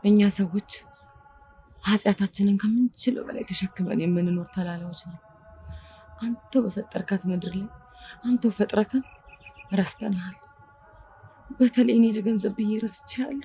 እኛ ሰዎች ኃጢአታችንን ከምንችለው በላይ ተሸክመን የምንኖር ተላላዎች ነው። አንተው በፈጠርካት ምድር ላይ አንተው ፈጥረከን ረስተንሃል። በተለይ እኔ ለገንዘብ ብዬ ረስቼሃለሁ።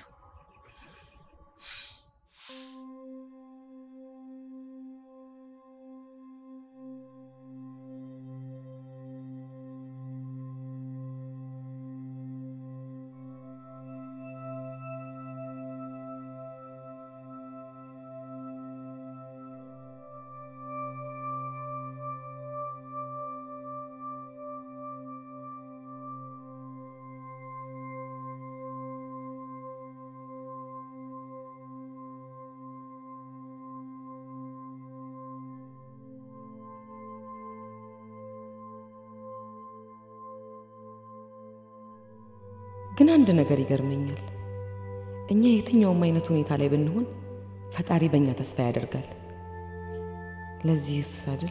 ግን አንድ ነገር ይገርመኛል። እኛ የትኛውም አይነት ሁኔታ ላይ ብንሆን ፈጣሪ በእኛ ተስፋ ያደርጋል። ለዚህስ አይደል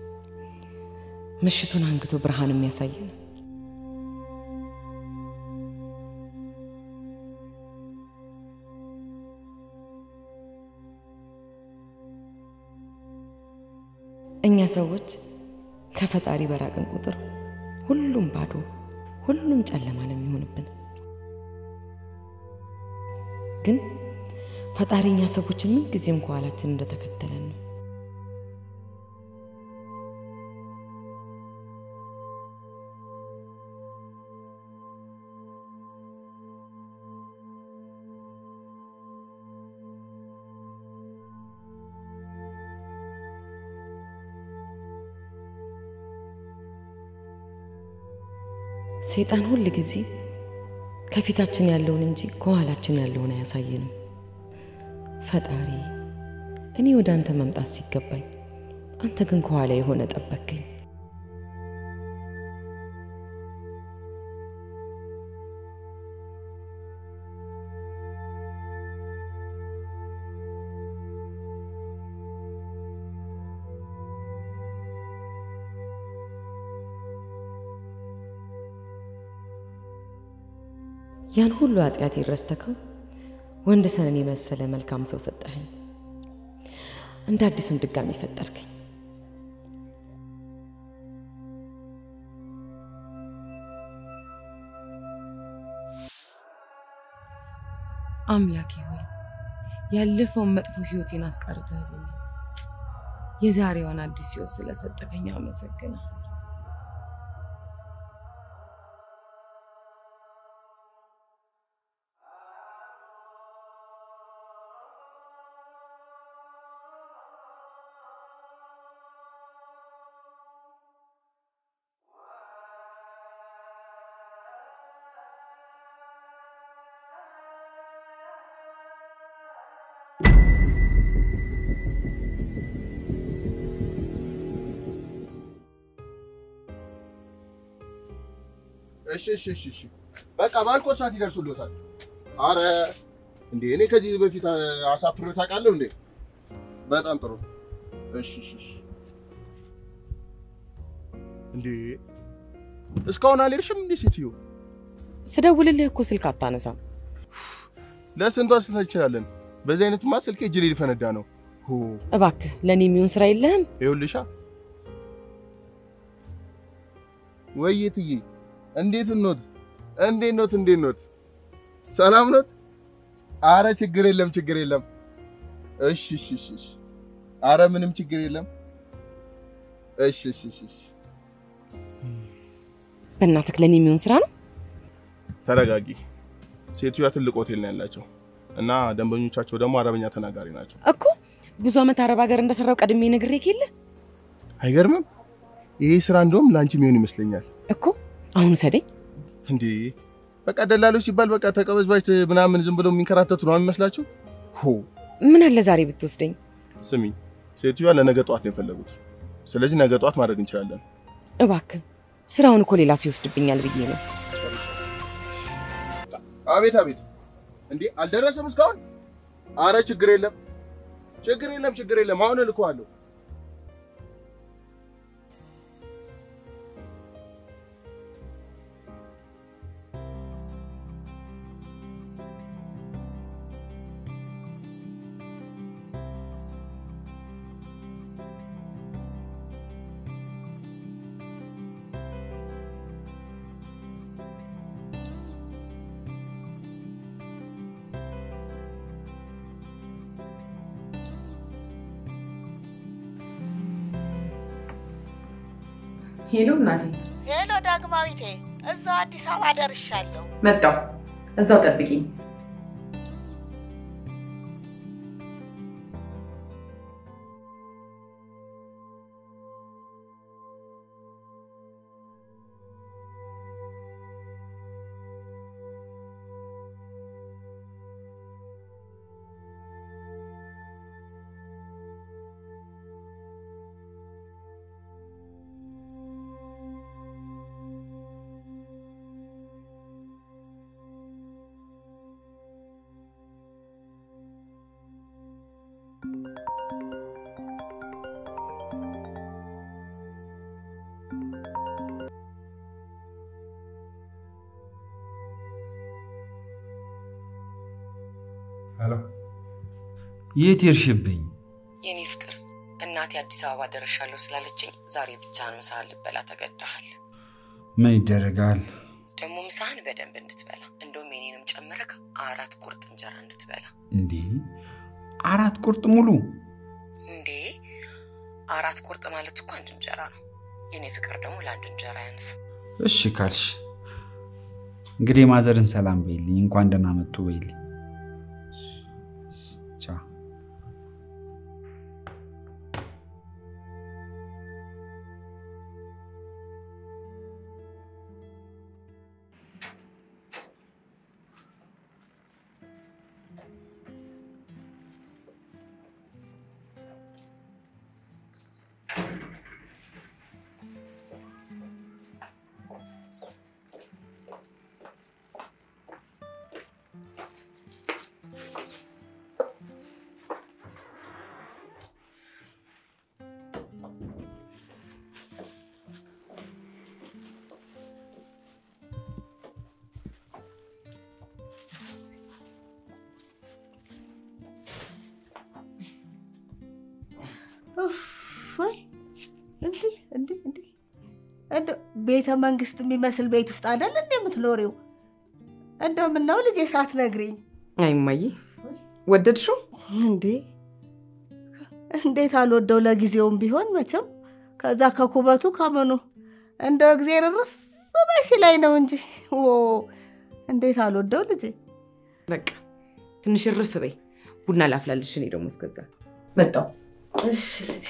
ምሽቱን አንግቶ ብርሃን የሚያሳየን? እኛ ሰዎች ከፈጣሪ በራቅን ቁጥር ሁሉም ባዶ፣ ሁሉም ጨለማ ነው የሚሆንብን። ግን ፈጣሪ እኛ ሰዎችን ምን ጊዜም ከኋላችን እንደተከተለን ነው። ሰይጣን ሁል ጊዜ ከፊታችን ያለውን እንጂ ከኋላችን ያለውን አያሳየንም። ፈጣሪ እኔ ወደ አንተ መምጣት ሲገባኝ አንተ ግን ከኋላ የሆነ ጠበከኝ። ያን ሁሉ ኃጢአት ረስተከው ወንድ ሰንን የመሰለ መልካም ሰው ሰጠኸኝ። እንደ አዲሱን ድጋሚ ፈጠርከኝ። አምላኬ ሆይ ያለፈውን መጥፎ ህይወቴን አስቀርተህልኛል። የዛሬዋን አዲስ ህይወት ስለሰጠከኝ አመሰግናለሁ። እሺ እሺ እሺ እሺ በቃ ባልኮት ሰዓት ይደርሱልዎታል። አረ እንዴ እኔ ከዚህ በፊት አሳፍሬ ታውቃለሁ እንዴ? በጣም ጥሩ። እሺ እሺ እሺ። እንዴ እስካሁን አልሄድሽም እንዴ ሴትዮ? ስደውልልህ እኮ ስልክ አታነሳም። ለስንቱ አስተታ ይችላለን። በዚህ አይነትማ ስልኬ እጅ ላይ ሊፈነዳ ነው። ሆ እባክህ ለእኔ የሚሆን ስራ የለህም? ይኸውልሻ ወይትዬ እንዴት ኖት? እንዴት ኖት? እንዴት ኖት? ሰላም ኖት? አረ ችግር የለም ችግር የለም። እሺ እሺ እሺ እሺ። አረ ምንም ችግር የለም። እሺ እሺ እሺ እሺ። በእናትህ ለእኔ የሚሆን ስራ ነው። ተረጋጊ። ሴትዮዋ ትልቅ ሆቴል ነው ያላቸው እና ደንበኞቻቸው ደግሞ አረበኛ ተናጋሪ ናቸው። እኮ ብዙ ዓመት አረብ ሀገር እንደሰራው ቀድሜ ነግሬህ የለ አይገርምም? ይሄ ስራ እንደውም ለአንቺ የሚሆን ይመስለኛል። እኮ አሁን ውሰደኝ። እንዴ በቃ ደላሎች ሲባል በቃ ተቀበዝባዥ ምናምን ዝም ብለው የሚንከራተቱ ነው የሚመስላችሁ? ሆ ምን አለ ዛሬ ብትወስደኝ? ስሚ፣ ሴትዮዋ ለነገ ጠዋት ነው የፈለጉት። ስለዚህ ነገ ጠዋት ማድረግ እንችላለን። እባክህ ስራውን እኮ ሌላ ሰው ይወስድብኛል ብዬ ነው። አቤት አቤት። እንዴ አልደረሰም እስካሁን? አረ ችግር የለም ችግር የለም ችግር የለም። አሁን እልከዋለሁ። ሄሎ እናቴ፣ ሄሎ ዳግማዊቴ፣ እዛው አዲስ አበባ ደርሻለሁ። መጣሁ። እዛው ጠብቂኝ። ሄሎ፣ የት ሄድሽብኝ? የኔ ፍቅር እናቴ አዲስ አበባ ደርሻለሁ ስላለችኝ ዛሬ ብቻህን ምሳህን ልበላ ተገድሃል። ምን ይደረጋል? ደግሞ ምሳህን በደንብ እንድትበላ እንደውም የኔንም ጨምረክ አራት ቁርጥ እንጀራ እንድትበላ። እንዴ አራት ቁርጥ ሙሉ? እንዴ አራት ቁርጥ ማለት እኮ አንድ እንጀራ ነው። የኔ ፍቅር ደግሞ ለአንድ እንጀራ ያንስ። እሺ ካልሽ እንግዲህ ማዘርን ሰላም በይልኝ፣ እንኳን ደህና መጡ በይልኝ። ቻው። ወይ እንዲህ እንዲህ እንዲህ እንደው ቤተ መንግስት የሚመስል ቤት ውስጥ አይደል እንደ የምትኖሪው? እንደው ምነው ልጄ ሳትነግሪኝ አይ እማዬ ወደድሽው? እንዴ እንዴት አልወደው ለጊዜውም ቢሆን መቼም ከዛ ከኩበቱ ከምኑ እንደው እግዜር እርፍ በይ ሲለኝ ነው እንጂ ኦ እንዴት አልወደው ልጄ። በቃ ትንሽ እርፍ በይ፣ ቡና ላፍላልሽ። እኔ ደግሞ እስከዛ መጣሁ። እሺ ልጄ።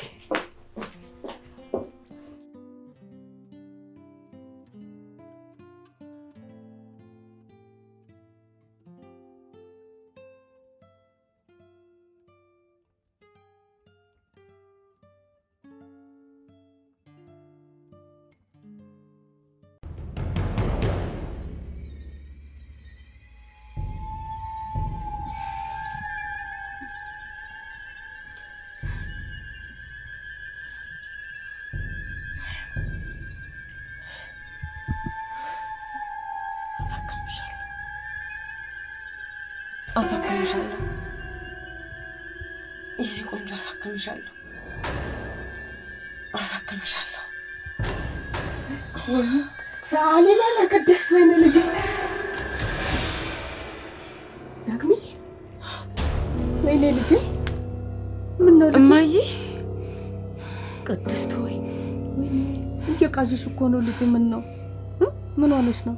አሳክምሻለሁ፣ አሳክምሻለሁ፣ የኔ ቆንጆ አሳክምሻለሁ፣ አሳክምሻለሁ። ሰዓሊ ለነ ቅድስት ወይኔ ልጄ ዳግሜ ወይኔ ልጄ ምን ነው ልጄ? እማዬ ቅድስት ወይ ወይኔ እየቃዥሽ እኮ ነው ልጄ። ምን ነው እ? ምን ሆነሽ ነው?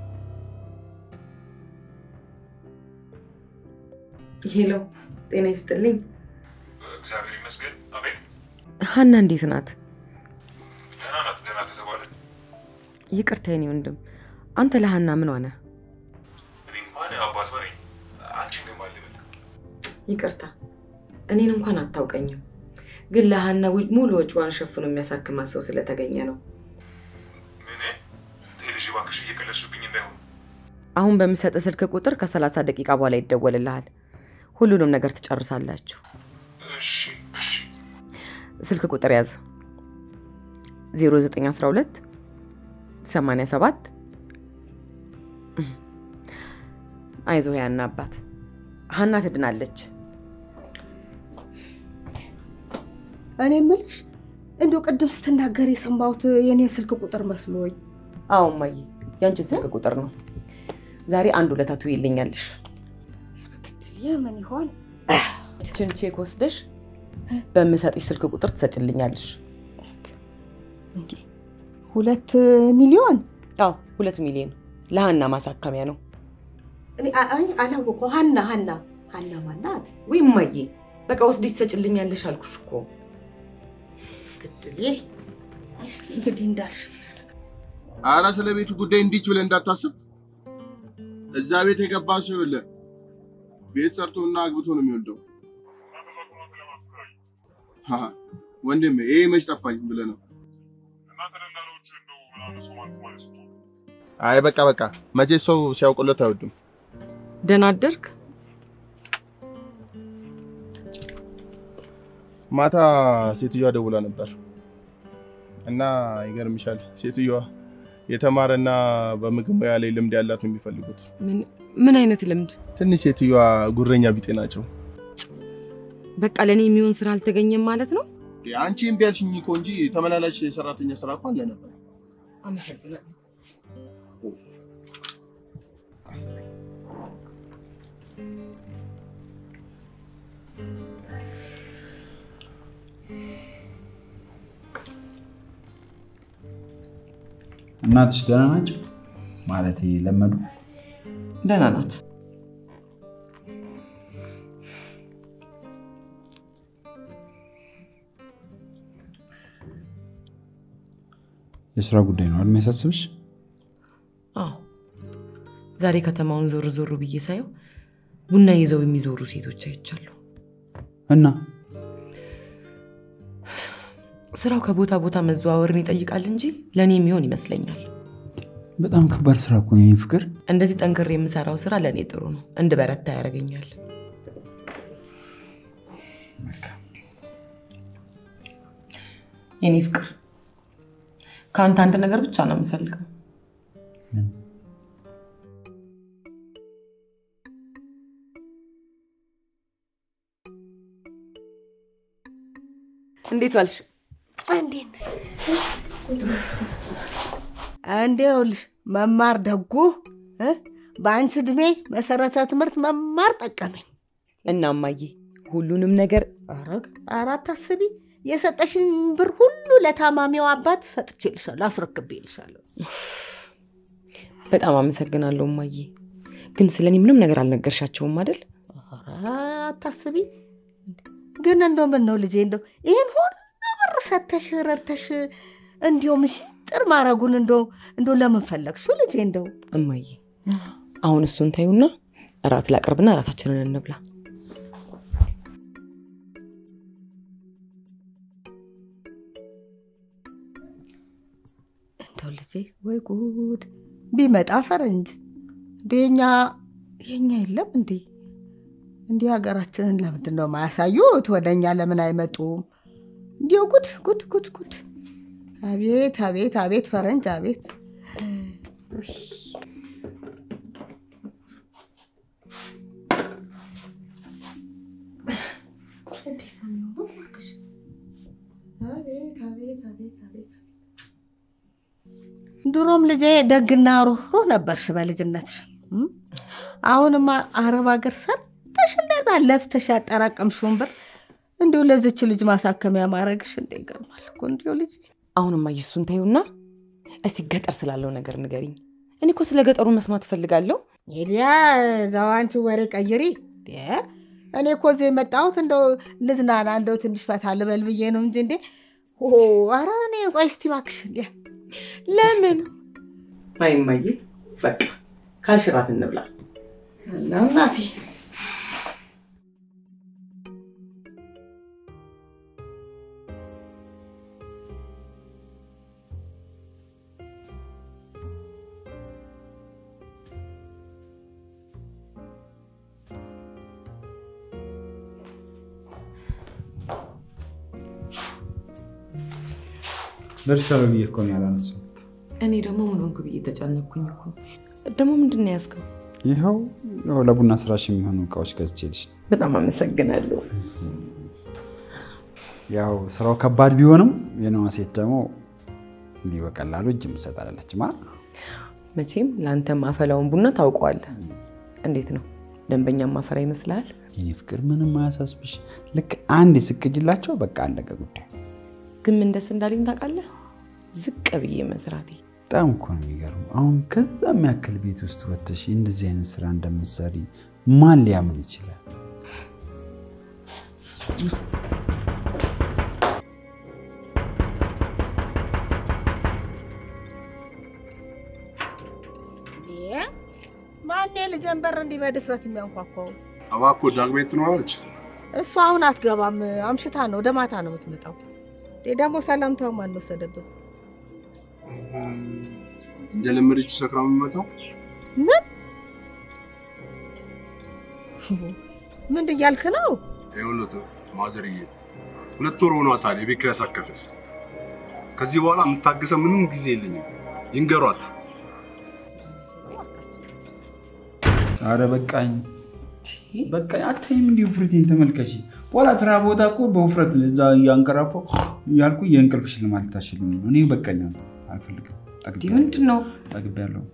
ሄሎ፣ ጤና ይስጥልኝ። እግዚአብሔር ይመስገን። አቤት። ሀና እንዴት ናት? ደህና ናት። ደህና ከተባለ ይቅርታ የኔ ወንድም፣ አንተ ለሀና ምን ሆነ? እኔ እንኳን አባቷ ነኝ። አንቺን ግን ማን ልበል? ይቅርታ እኔን እንኳን አታውቀኝም፣ ግን ለሀና ው- ሙሉ ወጪዋን ሸፍኖ የሚያሳክማት ሰው ስለተገኘ ነው። ምን? ተይ ልጄ እባክሽ እየቀለድሽብኝ እንዳይሆን። አሁን በምሰጥ ስልክ ቁጥር ከሰላሳ ደቂቃ በኋላ ይደወልልሃል። ሁሉንም ነገር ትጨርሳላችሁ። እሺ፣ እሺ። ስልክ ቁጥር ያዝ 0912 87 አይዞህ ያና አባት ሀና ትድናለች። እኔ የምልሽ እንዲሁ ቅድም ስትናገር የሰማሁት የኔ ስልክ ቁጥር መስሎኝ። አዎ እማዬ ያንቺን ስልክ ቁጥር ነው። ዛሬ አንድ ሁለታ ትይልኛለሽ። የምን ይሆን? ችን ቼክ ወስደሽ በምሰጥሽ ስልክ ቁጥር ትሰጭልኛለሽ። እንዴ ሁለት ሚሊዮን አዎ ሁለት ሚሊዮን ለሀና ማሳከሚያ ነው። እኔ አ- አይ አላወቀው። ሀና ሀና ሀና ማናት? ወይ እማዬ በቃ ወስደሽ ትሰጭልኛለሽ አልኩሽ እኮ። ግድሌ እስቲ እንግዲህ እንዳልሽ አረ ስለ ቤቱ ጉዳይ እንዲች ብለህ እንዳታስብ። እዛ ቤት የገባ ሰው የለ ቤት ሰርቶና አግብቶ ነው የሚወልደው። እናንተ ዛቁናት ለማለት ትከራዩ ሀ ወንድሜ ይሄ መች ጠፋኝ ብለህ ነው። እናንተ ደላሎች እንደው ምናምን ሰው ማለት ማለት ስትሆኑ አይ በቃ በቃ መቼ ሰው ሲያውቁለት አይወድም። ደህና አደርክ? ማታ ሴትዮዋ ደውላ ነበር እና ይገርምሻል፣ ሴትዮዋ የተማረና በምግብ ሙያ ላይ ልምድ ያላት ነው የሚፈልጉት። ምን ምን አይነት ልምድ? ትንሽ ሴትዮዋ ጉረኛ ቢጤ ናቸው። በቃ ለእኔ የሚሆን ስራ አልተገኘም ማለት ነው። አንቺ እምቢ አልሽኝ እኮ እንጂ ተመላላሽ ሰራተኛ ስራ እኮ አለ ነበር። አመሰግናለሁ። እናትሽ ደህና ናቸው? ማለት ለመዱ? ደህና ናት። የስራ ጉዳይ ነው አይደል የሚያሳስብሽ? አዎ ዛሬ ከተማውን ዞር ዞር ብዬ ሳየው ቡና ይዘው የሚዞሩ ሴቶች አይቻለሁ። እና ስራው ከቦታ ቦታ መዘዋወርን ይጠይቃል እንጂ ለእኔ የሚሆን ይመስለኛል። በጣም ከባድ ስራ እኮ ነው የኔ ፍቅር። እንደዚህ ጠንክሬ የምሰራው ስራ ለእኔ ጥሩ ነው፣ እንድበረታ ያደርገኛል። የኔ ፍቅር ከአንተ አንድ ነገር ብቻ ነው የምፈልገው። እንዴት ዋልሽ? እንዴት ነህ? እንዴ ይኸውልሽ መማር ደጉ እ? በአንቺ እድሜ መሰረተ ትምህርት መማር ጠቀመኝ። እና እማዬ ሁሉንም ነገር አረግ አራት አስቢ የሰጠሽን ብር ሁሉ ለታማሚው አባት ሰጥቼልሻለሁ፣ አስረክቤልሻለሁ። በጣም አመሰግናለሁ እማዬ። ግን ስለ እኔ ምንም ነገር አልነገርሻቸውም አይደል? ኧረ አታስቢ። ግን እንደው ምን ነው ልጄ እንደው ይህን ሁሉ ብር ሰተሽ ረድተሽ እንዲው ምስጢር ማድረጉን እንደው እንደው ለምን ፈለግሽው ልጄ? እንደው እማዬ አሁን እሱን ታዩና እራት ላቅርብና እራታችንን እንብላ። እንደው ልጄ ወይ ጉድ ቢመጣ ፈረንጅ እንደ የኛ የኛ የለም እንዴ? እንዲህ ሀገራችንን ለምንድን ነው ማያሳዩት? ወደ እኛ ለምን አይመጡም? እንዲሁ ጉድ ጉድ ጉድ ጉድ! አቤት አቤት አቤት ፈረንጅ አቤት! ውይ! እንዴት ነው የሚሆነው እባክሽ? አቤት አቤት አቤት አቤት! ድሮም ልጄ ደግና ሩህሩህ ነበርሽ በልጅነትሽ። እም? አሁንማ አረብ ሀገር ሰርተሽ እንደዛ ለፍተሽ ያጠራቀምሽውን ብር እንዲሁ ለዚች ልጅ ማሳከሚያ ማድረግሽ እንደ ይገርማል እኮ እንዲሁ ልጅ አሁን እማዬ እሱን ታዩና እስቲ ገጠር ስላለው ነገር ንገሪኝ። እኔ እኮ ስለ ገጠሩ መስማት እፈልጋለሁ። ሄዲያ እዛው አንቺ ወሬ ቀይሪ። እንዴ! እኔ እኮ እዚህ የመጣሁት እንደው ልዝናና እንደው ትንሽ ፈታ ልበል ብዬ ነው እንጂ እንዴ ኦ፣ ኧረ እኔ ቆይ እስቲ እባክሽ እንዴ ለምን? አይ እማዬ በቃ ካልሽ እራት እንብላ። እናቴ ደርሻለሁ ብዬ እኮ ነው ያላነሳሁት። እኔ ደግሞ ምን ሆንኩ ብዬ ተጨነኩኝ እኮ። ደግሞ ምንድን ነው ያዝከው? ይኸው ያው ለቡና ስራሽ የሚሆኑ እቃዎች ገዝቼልሽ ነው። በጣም አመሰግናለሁ። ያው ስራው ከባድ ቢሆንም የነዋ ሴት ደግሞ እንዲህ በቀላሉ እጅ የምትሰጥ አይደለችም። አ? መቼም ለአንተ ማፈላውን ቡና ታውቀዋለህ። እንዴት ነው ደንበኛ ማፈራ ይመስልሃል? የኔ ፍቅር ምንም አያሳስብሽ። ልክ አንድ የስቅጅላቸው በቃ አለቀ ጉዳይ። ግን ምን ደስ እንዳለኝ ታውቃለህ? ዝቅ ብዬ መስራቴ። በጣም እኮ ነው የሚገርመው። አሁን ከዛ የሚያክል ቤት ውስጥ ወጥተሽ እንደዚህ አይነት ስራ እንደምትሰሪ ማን ሊያምን ይችላል? ማን ልጄን በር እንዲህ በድፍረት የሚያንኳኳው? እባክዎ ዳግማዊት ትኖራለች? እሷ አሁን አትገባም። አምሽታ ነው፣ ወደ ማታ ነው የምትመጣው። ደግሞ ሰላምታውን ማን ወሰደብን? እንደለመደችው ሰክራ የምትመጣው ምን ምን እያልክ ነው? ይኸውልዎት ማዘርዬ፣ ሁለት ወር ሆኗታል የቤት ኪራይ ሳትከፍል። ከዚህ በኋላ የምታገሰው ምንም ጊዜ የለኝም። ይንገሯት። አረ በቃኝ በቃኝ። አታይም እንዲህ ውፍረቴን ተመልከች። በኋላ ስራ ቦታ እኮ በውፍረት እዛ እያንቀራፋው እያልኩ የእንቅልፍ ሽልማት ልታሽልኝ ነው። እኔ በቃኝ፣ አልፈልግም። እንዲህ ምንድን ነው? ጠግቤያለሁ።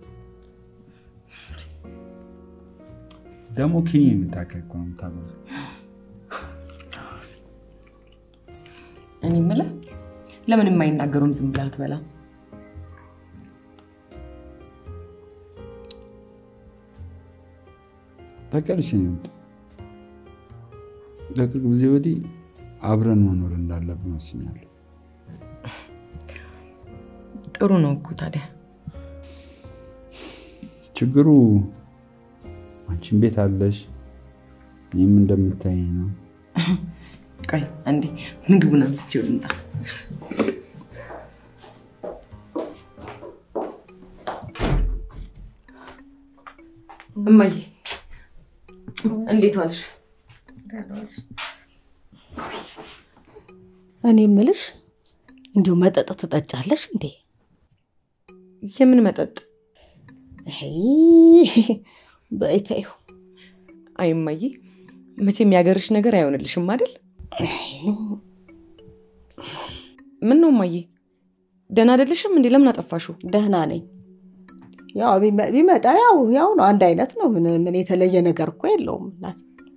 ደግሞ ኪኒ የምታከል እኮ ነው የምታበዛው። እኔ የምልህ ለምን የማይናገሩም ዝም ብለህ አትበላም? ታውቂያለሽ፣ እኔ ውድ ከቅርብ ጊዜ ወዲህ አብረን መኖር እንዳለብን ወስኛለሁ። ጥሩ ነው እኮ ታዲያ። ችግሩ አንቺን ቤት አለሽ፣ እኔም እንደምታይኝ ነው። ቆይ አንዴ ምግቡን አንስቼው ልምጣ። እማዬ እንዴት ዋልሽ? እኔ የምልሽ እንዲሁ መጠጥ ትጠጫለሽ እንዴ? የምን መጠጥ? በይ ተይው። አይ እማዬ መቼም ያገርሽ ነገር አይሆንልሽም አይደል? ምን ነው እማዬ ደህና አይደለሽም እንዴ? ለምን አጠፋሽው? ደህና ነኝ። ያው ቢመ- ቢመጣ ያው ያው ነው፣ አንድ አይነት ነው። ምን ምን የተለየ ነገር እኮ የለውም። እናት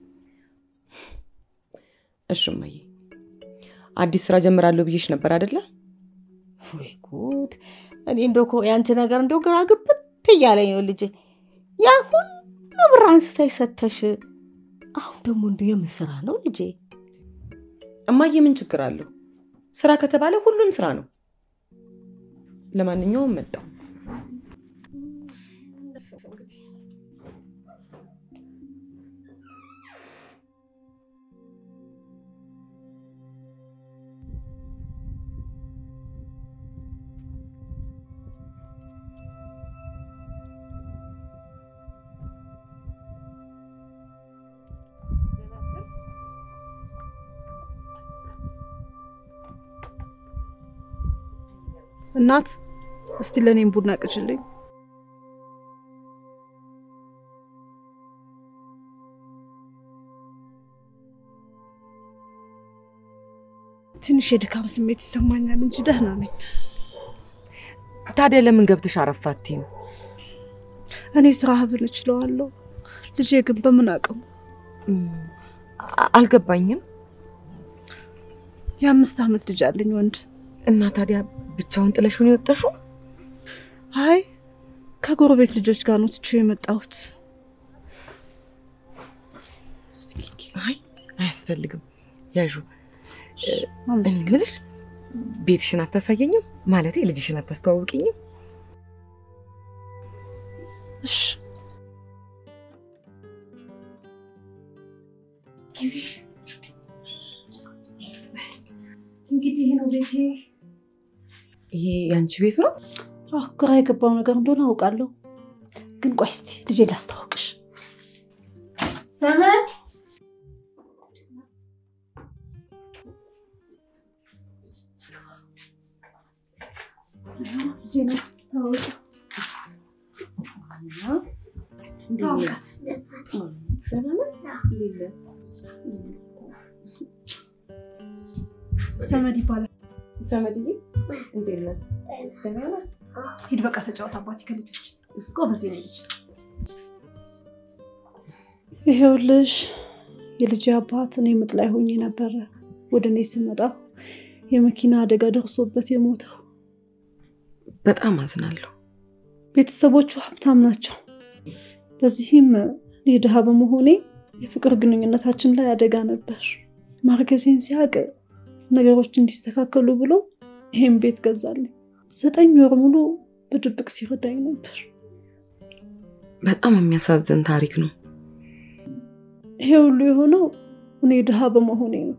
እሺ እማዬ አዲስ ስራ ጀምራለሁ ብዬሽ ነበር አይደለ? ወይ ጉድ! እኔ እንደው እኮ ያንቺ ነገር እንደው ግራ ግብት እያለኝ ነው ልጄ። ያ ሁሉ ብር አንስተሽ ሰተሽ፣ አሁን ደግሞ እንደው የምን ስራ ነው ልጄ? እማዬ ምን ችግር አለው? ስራ ከተባለ ሁሉም ስራ ነው። ለማንኛውም መጣው እናት እስቲ ለእኔም ቡና ቅጅልኝ። ትንሽ የድካም ስሜት ይሰማኛል እንጂ ደህና ነኝ። ታዲያ ለምን ገብተሽ አረፋቲ ነው? እኔ ስራ ብል እችለዋለሁ፣ ልጄ ግን በምን አቅሙ? አልገባኝም። የአምስት ዓመት ልጅ አለኝ ወንድ። እና ታዲያ ብቻውን ጥለሽውን የወጣሽው? አይ ከጎረቤት ልጆች ጋር ነው ትቼው የመጣሁት። አይ አያስፈልግም። ያዡ እኔ አመሰግናለሁ። የምልሽ ቤትሽን አታሳየኝም? ማለቴ ልጅሽን አታስተዋውቅኝም? እሺ እንግዲህ ነው ቤቴ። ይሄ የአንቺ ቤት ነው? አዎ ግራ የገባው ነገር እንደሆነ አውቃለሁ፣ ግን ቆይ እስቲ ልጄ ላስተዋውቅሽ። ዘመን ልጄ ነው፣ ተዋወቂ። ተዋወቃት። ዘመድ ይባላል። ዘመድዬ እንዴት ነህ? ደህና ነህ? ሂድ በቃ ተጫወት፣ አባቴ ከልጆች ጎበዝ የኔ ልጅ። ይሄውልሽ የልጅ አባት እኔ ምጥ ላይ ሆኜ ነበረ ወደ እኔ ስመጣ የመኪና አደጋ ደርሶበት የሞተው። በጣም አዝናለሁ። ቤተሰቦቹ ሀብታም ናቸው። በዚህም እኔ ድሃ በመሆኔ የፍቅር ግንኙነታችን ላይ አደጋ ነበር። ማርገዜን ሲያውቅ ነገሮች እንዲስተካከሉ ብሎ ይሄን ቤት ገዛልኝ። ዘጠኝ ወር ሙሉ በድብቅ ሲረዳኝ ነበር። በጣም የሚያሳዝን ታሪክ ነው። ይሄ ሁሉ የሆነው እኔ ድሃ በመሆኔ ነው።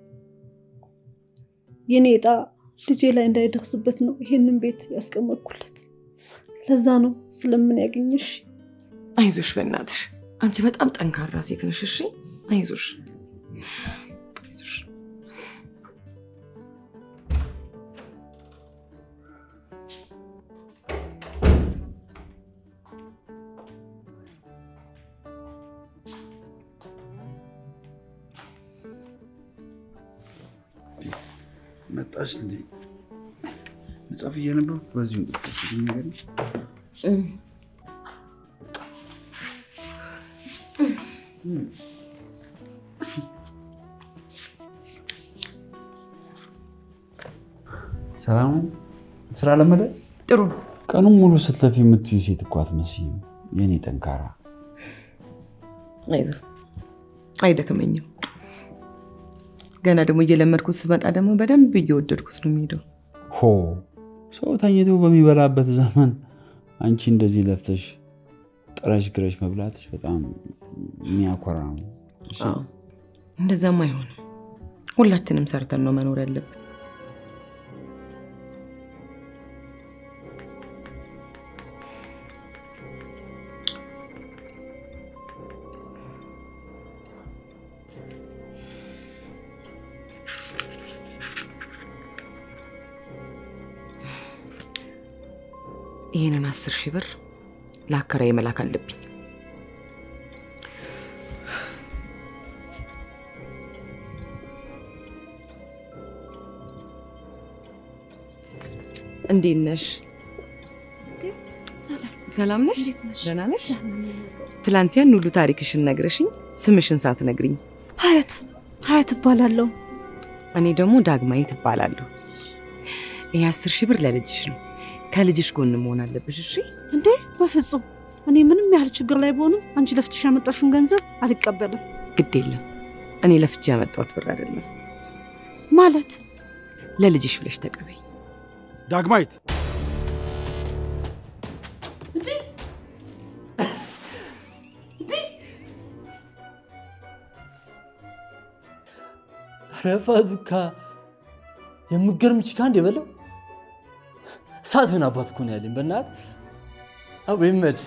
የኔ ዕጣ ልጄ ላይ እንዳይደርስበት ነው ይሄንን ቤት ያስቀመጥኩለት። ለዛ ነው ስለምን ያገኘሽ አይዞሽ፣ በእናትሽ አንቺ በጣም ጠንካራ ሴት ነሽ። እሺ አይዞሽ፣ አይዞሽ። መጣሽ እንዴ? መጽሐፍ እያነበብኩ በዚሁ እንቅልፍ ነገር ሰላም ነው? ስራ ለመደ ጥሩ ነው። ቀኑን ሙሉ ስትለፊ የምትዩ ሴት እኮ አትመስይም። የኔ ጠንካራ አይዞህ፣ አይደክመኝም። ገና ደግሞ እየለመድኩት ስመጣ ደግሞ በደንብ እየወደድኩት ነው የሚሄደው። ሆ ሰው ተኝቶ በሚበላበት ዘመን አንቺ እንደዚህ ለፍተሽ ጥረሽ ግረሽ መብላትሽ በጣም የሚያኮራ ነው። እሺ? አዎ፣ እንደዛም አይሆንም። ሁላችንም ሰርተን ነው መኖር ያለብን። ይህንን አስር ሺህ ብር ለአከራዬ መላክ አለብኝ። እንዴት ነሽ? ሰላም ነሽ? ደህና ነሽ? ትላንት ያን ሁሉ ታሪክሽን ነግረሽኝ ስምሽን ሳትነግሪኝ፣ ሀያት ሀያት እባላለሁ። እኔ ደግሞ ዳግማዊት እባላለሁ። ይህ አስር ሺህ ብር ለልጅሽ ነው። ከልጅሽ ጎን መሆን አለብሽ። እሺ? እንዴ በፍጹም እኔ ምንም ያህል ችግር ላይ በሆንም አንቺ ለፍትሽ ያመጣሽውን ገንዘብ አልቀበልም። ግድ የለም እኔ ለፍቼ ያመጣሁት ብር አይደለም። ማለት ለልጅሽ ብለሽ ተቀበይ። ዳግማዊት ረፋ ዙካ የምገርም ቺካ እንደ በለው እሳት ምን አባት እኮ ነው ያለኝ። በእናት አቦ ይመች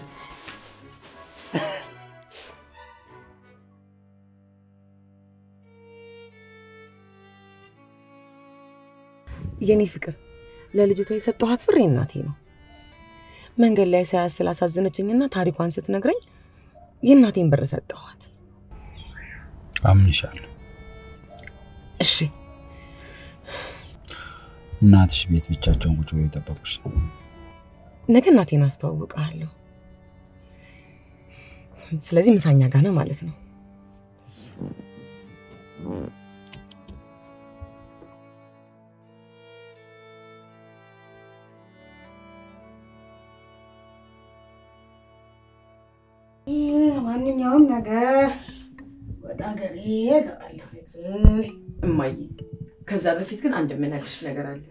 የኔ ፍቅር ለልጅቷ የሰጠኋት ብር የእናቴ ነው። መንገድ ላይ ሳያት ስላሳዘነችኝና ታሪኳን ስትነግረኝ የእናቴን ብር ሰጠኋት። አምንሻለሁ። እሺ እናትሽ ቤት ብቻቸውን ቁጭ ብለው የጠበቁሽ ነው። ነገ እናቴን አስተዋውቀሃለሁ። ስለዚህ ምሳኛ ጋር ነው ማለት ነው። ማንኛውም ነገር ወደ ሀገሬ እገባለሁ። እማዬ፣ ከዛ በፊት ግን አንድ የምነግርሽ ነገር አለ።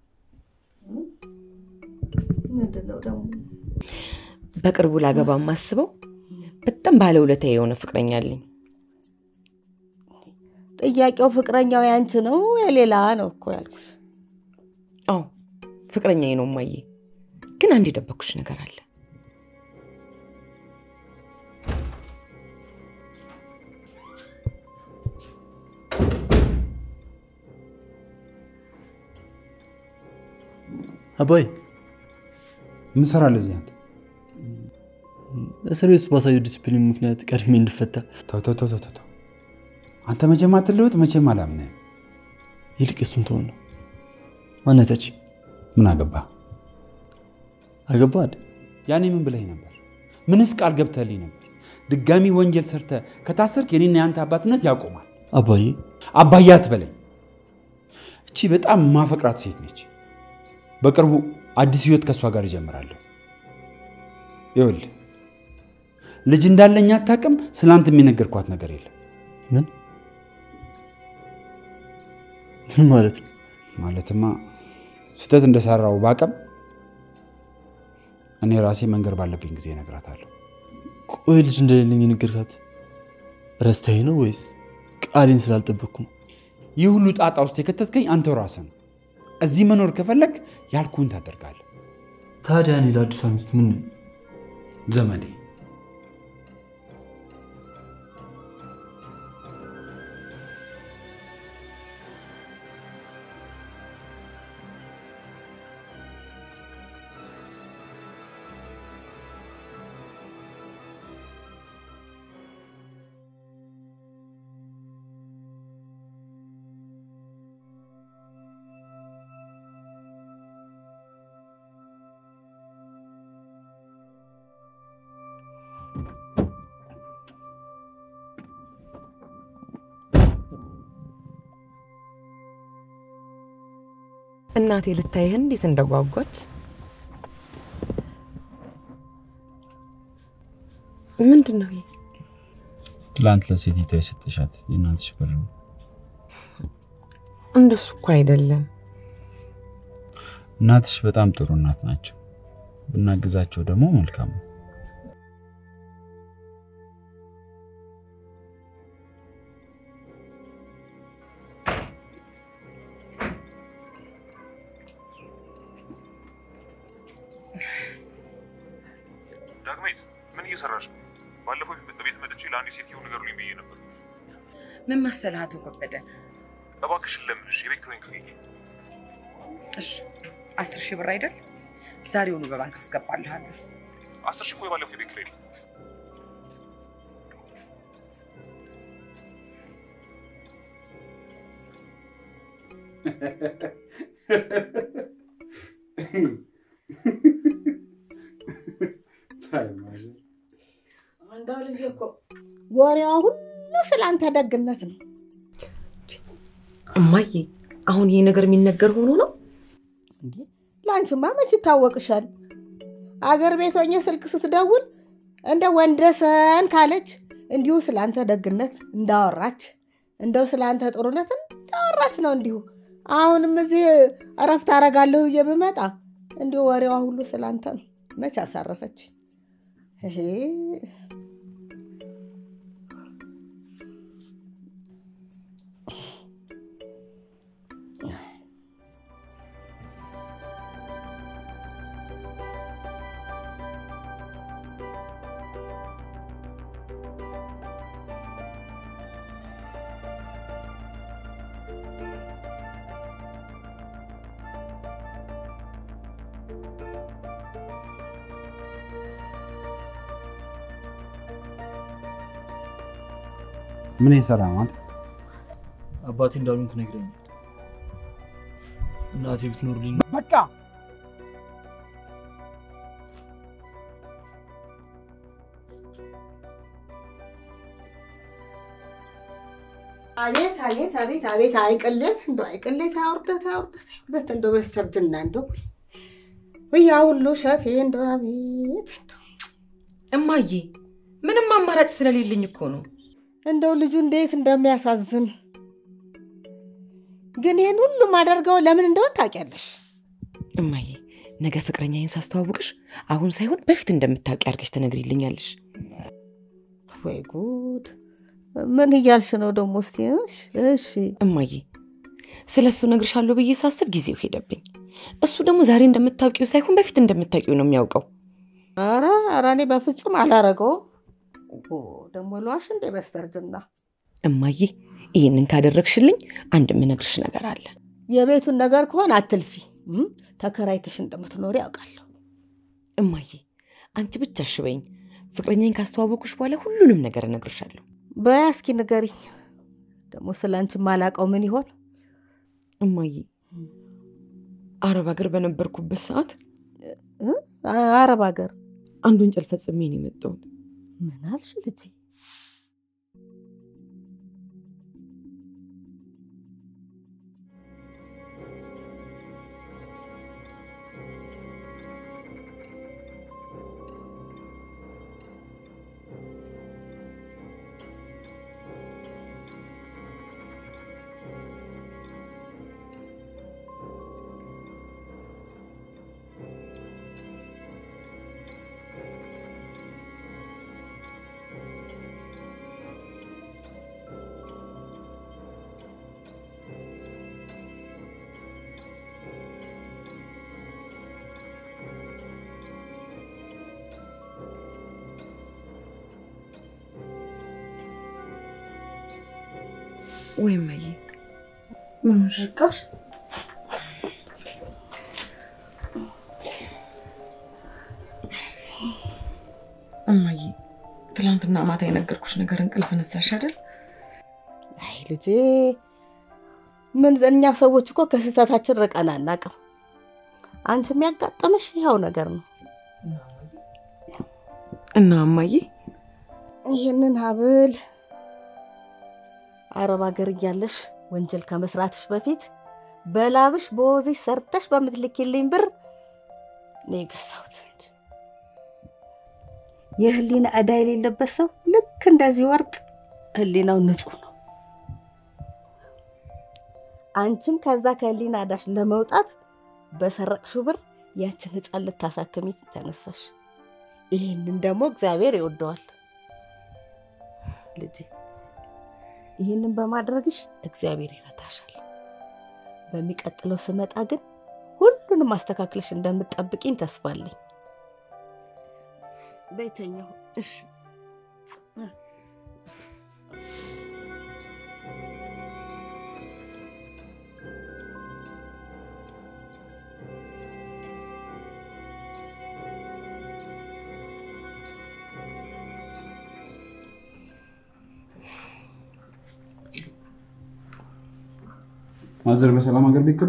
ምንድን ነው ደግሞ? በቅርቡ ላገባ የማስበው በጣም ባለውለታ የሆነ ፍቅረኛ አለኝ። ጥያቄው ፍቅረኛው ያንቺ ነው የሌላ ነው እኮ ያልኩሽ። አዎ ፍቅረኛዬ ነው እማዬ፣ ግን አንድ የደበኩሽ ነገር አለ። አባይ ምን ሰራለህ እዚህ አንተ? እስር ቤት ውስጥ ባሳየው ዲስፕሊን ምክንያት ቀድሜ እንድፈታ ተው ተው ተው ተው ተው። አንተ መቼም አትለወጥ፣ መቼም አላምንህም። ይልቅ እሱን ተሆን ነው ማነታች ምን አገባ? አገባ አይደል? ያኔ ምን ብለህ ነበር? ምንስ ቃል ገብተህልኝ ነበር? ድጋሚ ወንጀል ሰርተህ ከታሰርክ የኔና የአንተ አባትነት ያቆማል። አባዬ አባዬ አትበለኝ። እቺ በጣም ማፈቅራት ሴት ነች። በቅርቡ አዲስ ህይወት ከእሷ ጋር ይጀምራለሁ። ይኸውልህ ልጅ እንዳለኝ አታውቅም። ስለ አንተ የሚነገርኳት ነገር የለም። ምን ምን ማለት ነው? ማለትማ ስህተት እንደሰራው ባቀም እኔ ራሴ መንገር ባለብኝ ጊዜ እነግራታለሁ። ቆይ ልጅ እንደሌለኝ የነገርካት ረስታዬ ነው ወይስ ቃሌን ስላልጠበቅኩ ነው? ይህ ሁሉ ጣጣ ውስጥ የከተትከኝ አንተው ራስህ ነው። እዚህ መኖር ከፈለግ ያልኩህን ታደርጋለህ። ታዲያ እኔ ለአዲሷ ሚስት ምን ነኝ? ዘመዴ እናቴ ልታይህ እንዴት እንደጓጓች ምንድን ነው ይሄ? ትላንት ለሴቲቷ የሰጠሻት የእናትሽ ብር ነው። እንደሱ እኮ አይደለም። እናትሽ በጣም ጥሩ እናት ናቸው። ብናግዛቸው ደግሞ መልካም ነው። ዳግሜት ምን እየሰራሽ ነው? ባለፈው ቤት መጥቼ ለአንድ ሴትዮ ንገሩልኝ ብዬ ነበር። ምን መሰለህ አቶ ከበደ፣ እባክሽን ለምንሽ የቤት ኪራይን ክፈይልኝ። እሺ አስር ሺህ ብር አይደል? ዛሬውኑ በባንክ አስገባልሃለሁ። አስር ሺህ እኮ የባለፈው የቤት ኪራይ ነው። እንደው ልጅ እኮ ወሬዋ ሁሉ ስላንተ ደግነት ነው። እማዬ፣ አሁን ይሄ ነገር የሚነገር ሆኖ ነው? እንዴ ለአንቺማ መች ይታወቅሻል? አገር ቤት ሆኜ ስልክ ስትደውል እንደ ወንደሰን ካለች እንዲሁ ስላንተ ደግነት እንዳወራች እንደው ስላንተ ጥሩነት እንዳወራች ነው። እንዲሁ አሁንም እዚህ እረፍት አረጋለሁ ብዬ ብመጣ እንዲሁ ወሬዋ ሁሉ ስላንተ ነው። መች አሳረፈች? ይሄ ምን የሰራ ማለት አባቴ እንዳሉንክ ነግረኛል። እናቴ ብትኖርልኝ በቃ አቤት አቤት አቤት አቤት አይቅሌት እንደ አይቅሌት አውርደት አውርደት አውርደት እንደ በስተርጅና እንደ ውያ ሁሉ ሸፌ እንደ አቤት እማዬ፣ ምንም አማራጭ ስለሌለኝ እኮ ነው። እንደው ልጁ እንዴት እንደሚያሳዝን ግን ይህን ሁሉም አደርገው ለምን እንደሆን ታውቂያለሽ። እማዬ፣ ነገ ፍቅረኛዬን ሳስተዋውቅሽ አሁን ሳይሆን በፊት እንደምታውቂ አድርገሽ ትነግሪልኛለሽ። ወይ ጉድ! ምን እያልሽ ነው ደግሞ? እስቲ እሺ፣ እሺ እማዬ፣ ስለ እሱ እነግርሻለሁ ብዬ ሳስብ ጊዜው ሄደብኝ። እሱ ደግሞ ዛሬ እንደምታውቂው ሳይሆን በፊት እንደምታውቂው ነው የሚያውቀው። ኧረ ኧረ እኔ በፍጹም አላረገውም። ኦ ደግሞ ለዋሽ እንዴ በስተርጅና እማዬ፣ ይህንን ካደረግሽልኝ አንድ የምነግርሽ ነገር አለ። የቤቱን ነገር ከሆነ አትልፊ። እም፣ ተከራይተሽ እንደምትኖሪ ያውቃለሁ። እማዬ፣ አንቺ ብቻ እሺ በይኝ። ፍቅረኛዬን ካስተዋወቁሽ በኋላ ሁሉንም ነገር እነግርሻለሁ። በያ እስኪ ንገሪኝ። ደግሞ ስለ አንቺ ማላውቀው ምን ይሆን? እማዬ፣ አረብ ሀገር በነበርኩበት ሰዓት እ? አረብ ሀገር አንድ ወንጀል ፈጽሜ ነው የመጣሁት። ምን አልሽ ልጄ? ወይ እማዬ ምን ሆንሽ? በቃሽ። እማዬ ትላንትና ማታ የነገርኩሽ ነገር እንቅልፍ ነሳሽ አይደል? አይ ልጄ፣ ምን እኛ ሰዎች እኮ ከስህተታችን ርቀን አናውቅም። አንቺ የሚያጋጠመሽ ይኸው ነገር ነው። እና እማዬ ይህንን ሀብል አረብ ሀገር እያለሽ ወንጀል ከመስራትሽ በፊት በላብሽ በወዝሽ ሰርተሽ በምትልኪልኝ ብር ነው የገዛሁት እንጂ የህሊና ዕዳ የሌለበት ሰው ልክ እንደዚህ ወርቅ ህሊናው ንጹህ ነው። አንቺም ከዛ ከህሊና ዕዳሽ ለመውጣት በሰረቅሽው ብር ያችን ህፃን ልታሳክሚ ተነሳሽ። ይህንን ደግሞ እግዚአብሔር ይወደዋል። ልጄ ይህንን በማድረግሽ እግዚአብሔር ይረዳሻል። በሚቀጥለው ስመጣ ግን ሁሉንም አስተካክለሽ እንደምትጠብቂኝ ተስፋ አለኝ። ቤተኛው እሺ ማዘር በሰላም ሀገር ቤት ገቡ?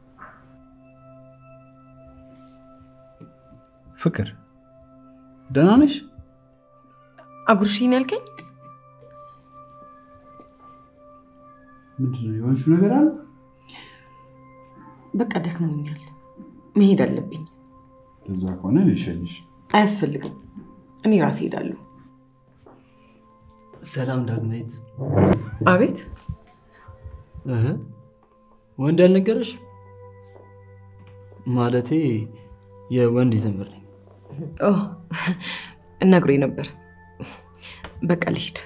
ፍቅር ደህና ነሽ? አጉርሽኝ ያልከኝ ምንድን ነው የሆንሽው ነገር አለ? በቃ ደክሞኛል፣ መሄድ አለብኝ። ለዛ ከሆነ እኔ ልሸኝሽ። አያስፈልግም፣ እኔ ራሴ ሄዳለሁ። ሰላም ዳግማዊት። አቤት እህ ወንድ ያልነገረሽ? ማለቴ የወንድ ዘመድ ነኝ። ኦ፣ ነግሮኝ ነበር። በቃ ልሂድ።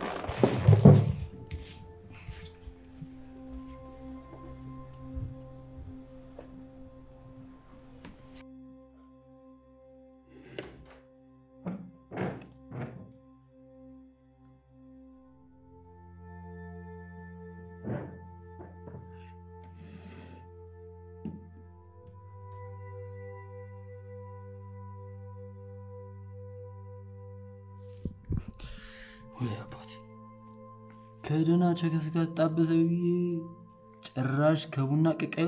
ወይ አባቴ ከደህና ቸከስ ጋር ተጣበሰ ብዬ ጭራሽ ከቡና ቅቀባ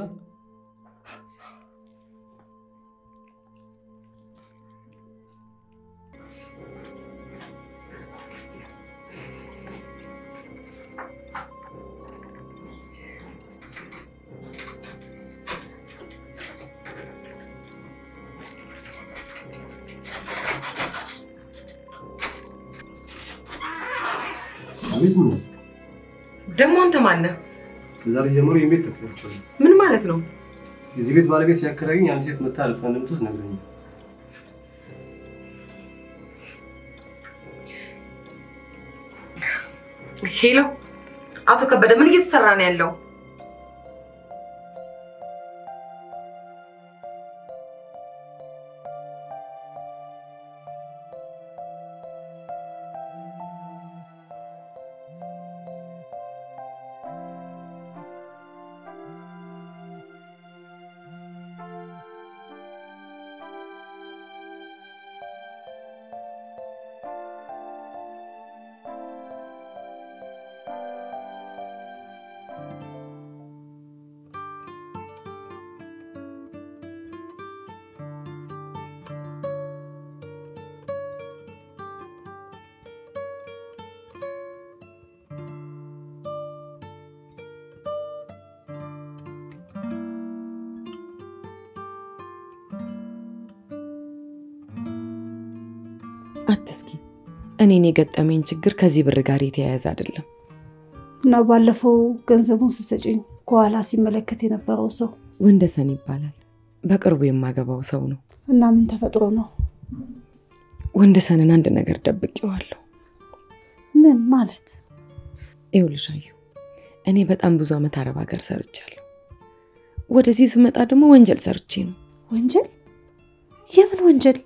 አቤት ብሎ ደግሞ አንተ ማነህ? ከዛሬ ጀምሮ የቤት ተከራይቻለሁ። ምን ማለት ነው? የዚህ ቤት ባለቤት ሲያከራዩኝ አንድ ሴት መታ አልፋ እንደምትወስድ ነግረኛል። ሄሎ፣ አቶ ከበደ ምን እየተሰራ ነው ያለው? አትስኪ። እኔን የገጠመኝ ችግር ከዚህ ብር ጋር የተያያዘ አይደለም። እና ባለፈው ገንዘቡን ስሰጭኝ ከኋላ ሲመለከት የነበረው ሰው ወንደሰን ይባላል። በቅርቡ የማገባው ሰው ነው። እና ምን ተፈጥሮ ነው? ወንደሰንን አንድ ነገር ደብቄዋለሁ። ምን ማለት? ይኸውልሽ አዩ፣ እኔ በጣም ብዙ ዓመት አረብ ሀገር ሰርቻለሁ። ወደዚህ ስመጣ ደግሞ ወንጀል ሰርቼ ነው። ወንጀል? የምን ወንጀል?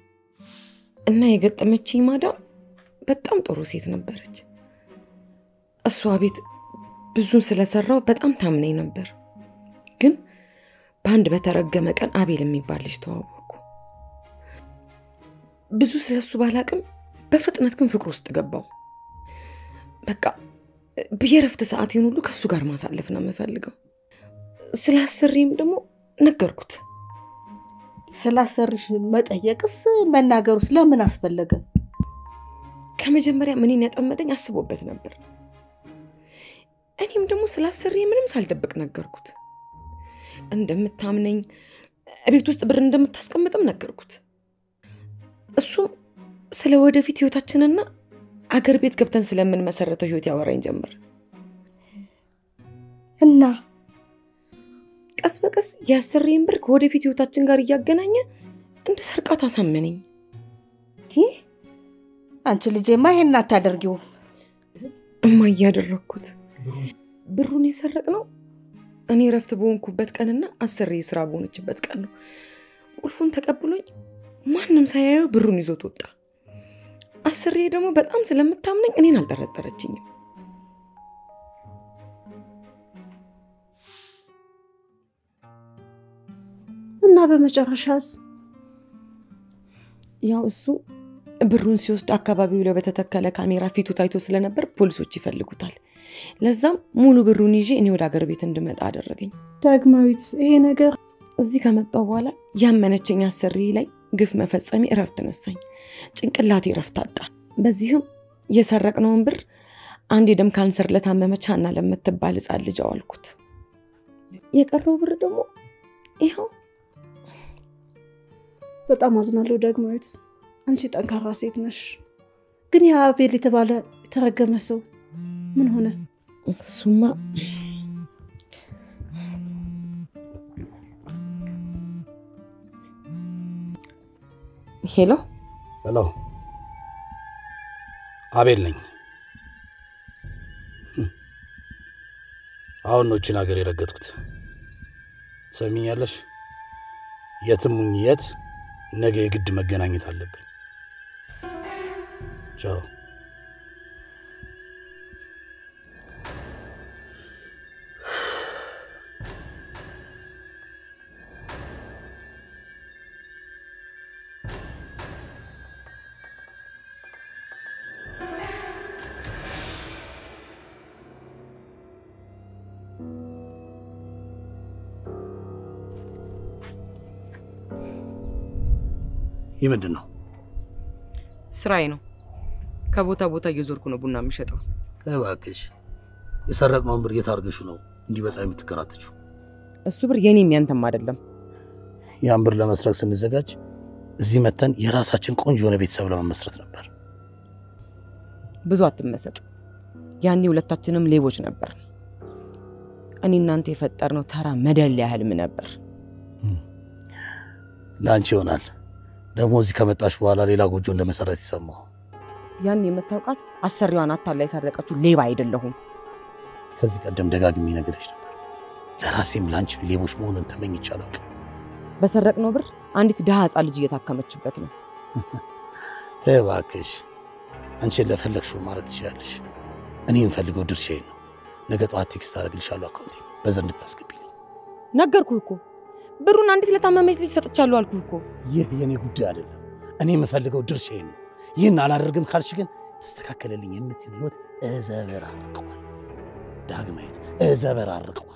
እና የገጠመችኝ ማዳም በጣም ጥሩ ሴት ነበረች። እሷ ቤት ብዙን ስለሰራው በጣም ታምነኝ ነበር። ግን በአንድ በተረገመ ቀን አቤል የሚባል ልጅ ተዋወቅኩ። ብዙ ስለሱ ባላቅም በፍጥነት ግን ፍቅር ውስጥ ገባው። በቃ የእረፍት ሰዓቴን ሁሉ ከእሱ ጋር ማሳለፍ ነው የምፈልገው። ስለ አሰሪም ደግሞ ነገርኩት። ስላሰርሽ መጠየቅስ መናገሩስ ለምን አስፈለገ? ከመጀመሪያ ምንን ያጠመደኝ አስቦበት ነበር። እኔም ደግሞ ስላሰሪ ምንም ሳልደብቅ ነገርኩት። እንደምታምነኝ ቤት ውስጥ ብር እንደምታስቀምጥም ነገርኩት። እሱም ስለ ወደፊት ህይወታችንና አገር ቤት ገብተን ስለምንመሰረተው ህይወት ያወራኝ ጀምር እና ቀስ በቀስ የአሰሪን ብር ከወደፊት ህይወታችን ጋር እያገናኘ እንደ ሰርቃት አሳመነኝ። ይህ አንቺ ልጄማ ይሄን አታደርጊውም። እማ እያደረግኩት ብሩን የሰረቅ ነው እኔ እረፍት በሆንኩበት ቀንና አሰሪ ስራ በሆነችበት ቀን ነው። ቁልፉን ተቀብሎኝ ማንም ሳያየው ብሩን ይዞት ወጣ። አሰሪ ደግሞ በጣም ስለምታምነኝ እኔን አልጠረጠረችኝም። እና በመጨረሻስ ያው እሱ ብሩን ሲወስድ አካባቢው ላይ በተተከለ ካሜራ ፊቱ ታይቶ ስለነበር ፖሊሶች ይፈልጉታል። ለዛም ሙሉ ብሩን ይዤ እኔ ወደ አገር ቤት እንድመጣ አደረገኝ። ዳግማዊት፣ ይሄ ነገር እዚህ ከመጣው በኋላ ያመነችኝ አሰሪ ላይ ግፍ መፈጸሜ እረፍት ነሳኝ። ጭንቅላቴ እረፍት አጣ። በዚህም የሰረቅነውን ብር አንድ የደም ካንሰር ለታመመች ሀና ለምትባል ሕፃን ልጅ አዋልኩት። የቀረው ብር ደግሞ ይኸው። በጣም አዝናለሁ ዳግማዊት። አንቺ ጠንካራ ሴት ነሽ። ግን ያ አቤል የተባለ የተረገመ ሰው ምን ሆነ? እሱማ ሄሎ ሄሎ፣ አቤል ነኝ። አሁን ነው ይህችን ሀገር የረገጥኩት። ትሰሚኛለሽ? የትም ሁኚ የት፣ ነገ የግድ መገናኘት አለብን። ቻው። ይህ ምንድን ነው? ስራዬ ነው። ከቦታ ቦታ እየዞርኩ ነው ቡና የምሸጠው። እባክሽ የሰረቅነውን ብር የት አድርገሽው ነው እንዲህ በፀሐይ የምትከራተችው? እሱ ብር የኔም ያንተም አይደለም። ያን ብር ለመስረቅ ስንዘጋጅ እዚህ መተን የራሳችን ቆንጆ የሆነ ቤተሰብ ለመመስረት ነበር። ብዙ አትመሰጥ። ያኔ ሁለታችንም ሌቦች ነበር። እኔ እናንተ የፈጠርነው ተራ መደለያ ህልም ነበር። ለአንቺ ይሆናል። ደግሞ እዚህ ከመጣሽ በኋላ ሌላ ጎጆ እንደመሰረት ይሰማው። ያን የምታውቃት አሰሪዋን አታላ የሰረቀችው ሌባ አይደለሁም። ከዚህ ቀደም ደጋግሜ ነገርሽ ነበር። ለራሴም ለአንቺም ሌቦች መሆኑን ተመኝቼ አላውቅም። በሰረቅነው ብር አንዲት ድሃ ህፃን ልጅ እየታከመችበት ነው። ተይ እባክሽ፣ አንቺን ለፈለግሽው ማድረግ ትችላለሽ። እኔ የምፈልገው ድርሻዬን ነው። ነገ ጠዋት ቴክስት አደርግልሻለሁ አካውንቴ በዛ እንድታስገቢልኝ። ነገርኩህ እኮ ብሩን አንዲት ለታመመች ልጅ ሰጥቻለሁ አልኩህ እኮ። ይህ የኔ ጉዳይ አይደለም። እኔ የምፈልገው ድርሻዬን ነው። ይህን አላደርግም ካልሽ ግን ተስተካከለልኝ የምትይው ህይወት እዘበራርቀዋል። ዳግማዊት እዘበራርቀዋል።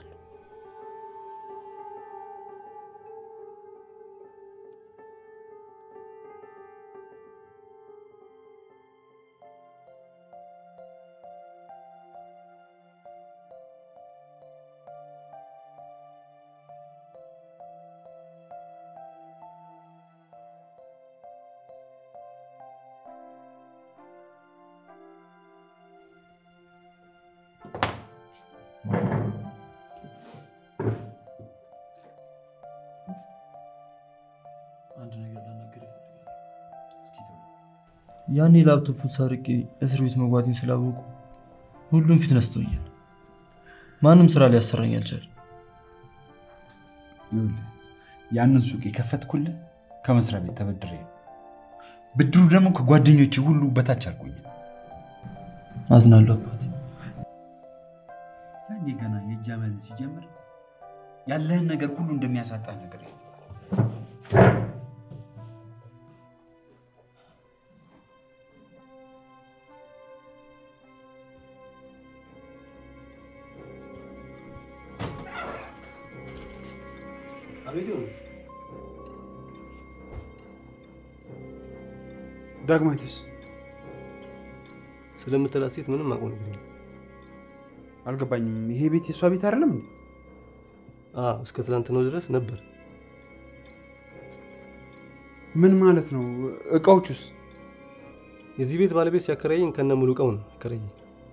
አንድ ነገር ላናገር ይፈልጋል። ያኔ ላፕቶፑን ሰርቄ እስር ቤት መግባቴን ስላወቁ ሁሉም ፊት ነስተውኛል። ማንም ስራ ሊያሰራኝ አልቻለም። ይኸውልህ ያንን ሱቅ የከፈትኩልህ ከመስሪያ ቤት ተበድሬ ነው። ብድሩ ደግሞ ከጓደኞች ሁሉ በታች አድርጎኛል። አዝናለሁ አባቴ። እንዴ ገና የእጅ አመል ሲጀምር ያለህን ነገር ሁሉ እንደሚያሳጣ ነገር አቤት ይሁን። ዳግማዊትስ ስለምትላት ሴት ምንም አውቀው ነገር የለም። አልገባኝም። ይሄ ቤት የእሷ ቤት አይደለም እንዴ? አዎ፣ እስከ ትናንትናው ድረስ ነበር። ምን ማለት ነው? እቃዎቹስ? የዚህ ቤት ባለቤት ሲያከራየኝ ከነ ሙሉ እቃው ነው ያከራየኝ።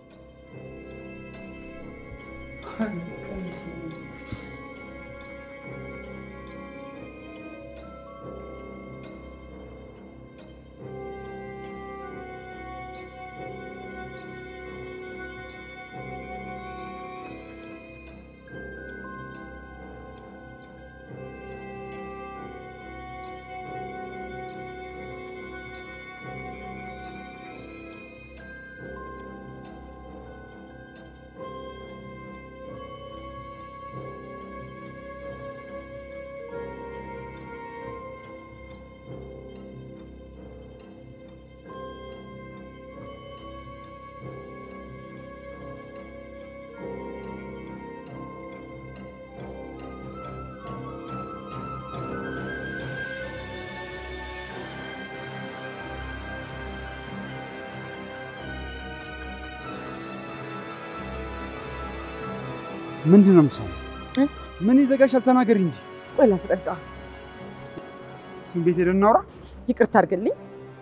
ምንድን ነው የምትሰማው? ምን ይዘጋሻል? ተናገሪ እንጂ። ቆይ ላስረዳ። እሱን ቤት ሄደን እናውራ። ይቅርታ አድርግልኝ።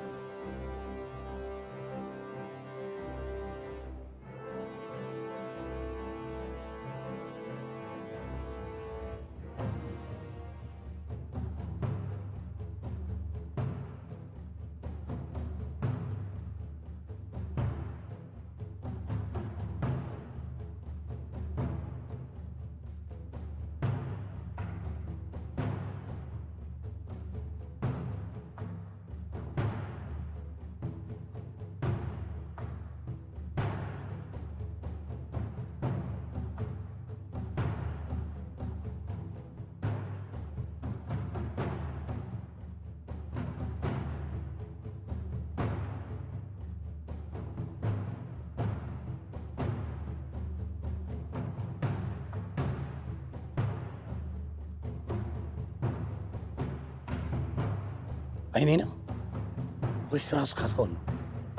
አይኔ ነው ወይስ ራሱ ካሳውን ነው?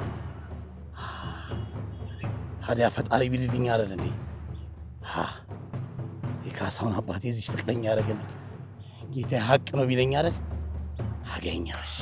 ታዲያ ፈጣሪ ቢልልኝ አይደል እንዴ? ሀ የካሳውን አባት የዚች ፍቅረኛ ያደረገልኝ ጌታ ሀቅ ነው ቢለኝ አይደል? አገኘሁሽ።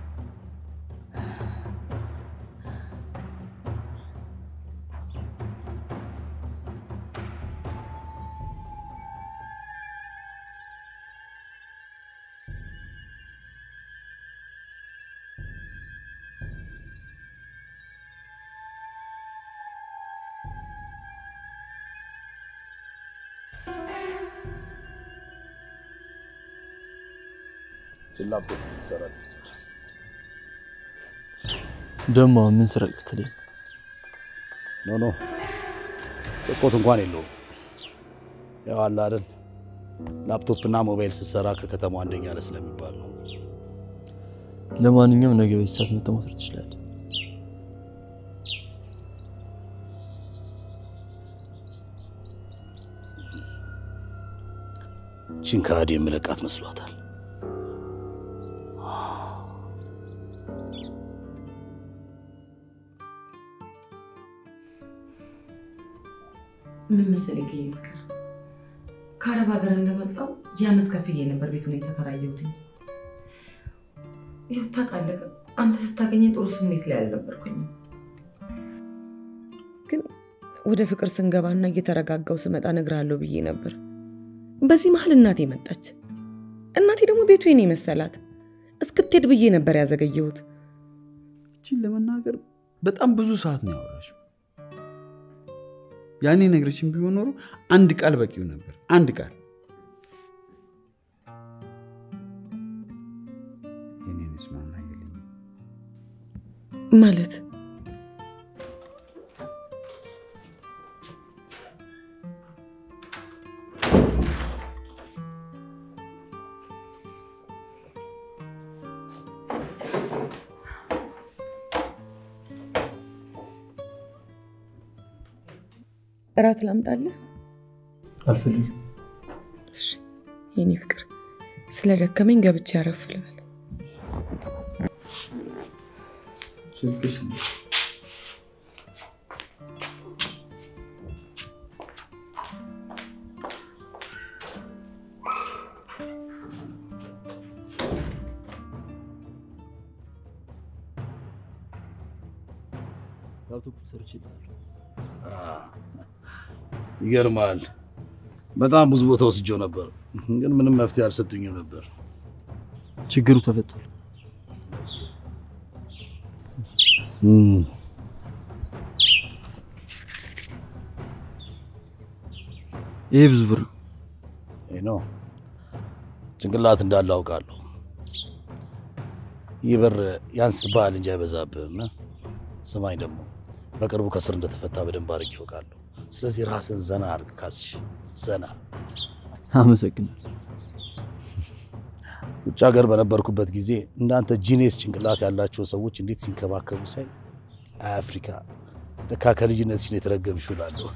ላፕቶፕ ይሰራል። ደግሞ አሁን ምን ስረቅ ልትለኝ? ኖ ኖ ስርቆት እንኳን የለውም። ያው አለ አይደል ላፕቶፕና ሞባይል ስትሰራ ከከተማው አንደኛ ነህ ስለሚባል ነው። ለማንኛውም ነገ በዚህ ሰዓት መጥተህ መውሰድ ትችላለህ። ቺን ከሃዲ የምለቃት መስሏታል። ምን መሰለኝ ከይህ ፍቅር ከአረብ ሀገር እንደመጣው የአመት ከፍዬ ነበር ቤቱን የተከራየሁትኝ። ያው ታውቃለህ፣ አንተ ስታገኘኝ ጥሩ ስሜት ላይ አልነበርኩኝም። ግን ወደ ፍቅር ስንገባና እየተረጋጋው ስመጣ እነግርሃለሁ ብዬ ነበር። በዚህ መሀል እናቴ መጣች። እናቴ ደግሞ ቤቱ የኔ መሰላት። እስክትሄድ ብዬ ነበር ያዘገየሁት። እችን ለመናገር በጣም ብዙ ሰዓት ነው ያወራሽው። ያኔ ነግረሽን ቢሆን ኖሮ አንድ ቃል በቂው ነበር። አንድ ቃል የኔን ስማማ የለኝም ማለት እራት ላምጣልህ? አልፈልግም። እሺ የኔ ፍቅር፣ ስለ ደከመኝ ገብቼ አረፍ ልበል። ላፕቶፕ ሰርችልሃለሁ። ይገርማል። በጣም ብዙ ቦታ ወስጄው ነበር፣ ግን ምንም መፍትሄ አልሰጡኝም ነበር። ችግሩ ተፈቷል። እም፣ ይሄ ብዙ ብር ነው። ይህ ነው ጭንቅላት እንዳለ አውቃለሁ። ይህ ብር ያንስብሃል እንጂ አይበዛብህም። ስማኝ ደግሞ በቅርቡ ከስር እንደተፈታ በደንብ አድርጌ ያውቃለሁ። ስለዚህ ራስን ዘና አድርግ ካስሽ፣ ዘና አመሰግናለሁ። ውጭ ሀገር በነበርኩበት ጊዜ እንዳንተ ጂኔስ ጭንቅላት ያላቸው ሰዎች እንዴት ሲንከባከቡ ሳይ አይ አፍሪካ ለካ ከልጅነትሽ ነው የተረገምሽው እላለሁ።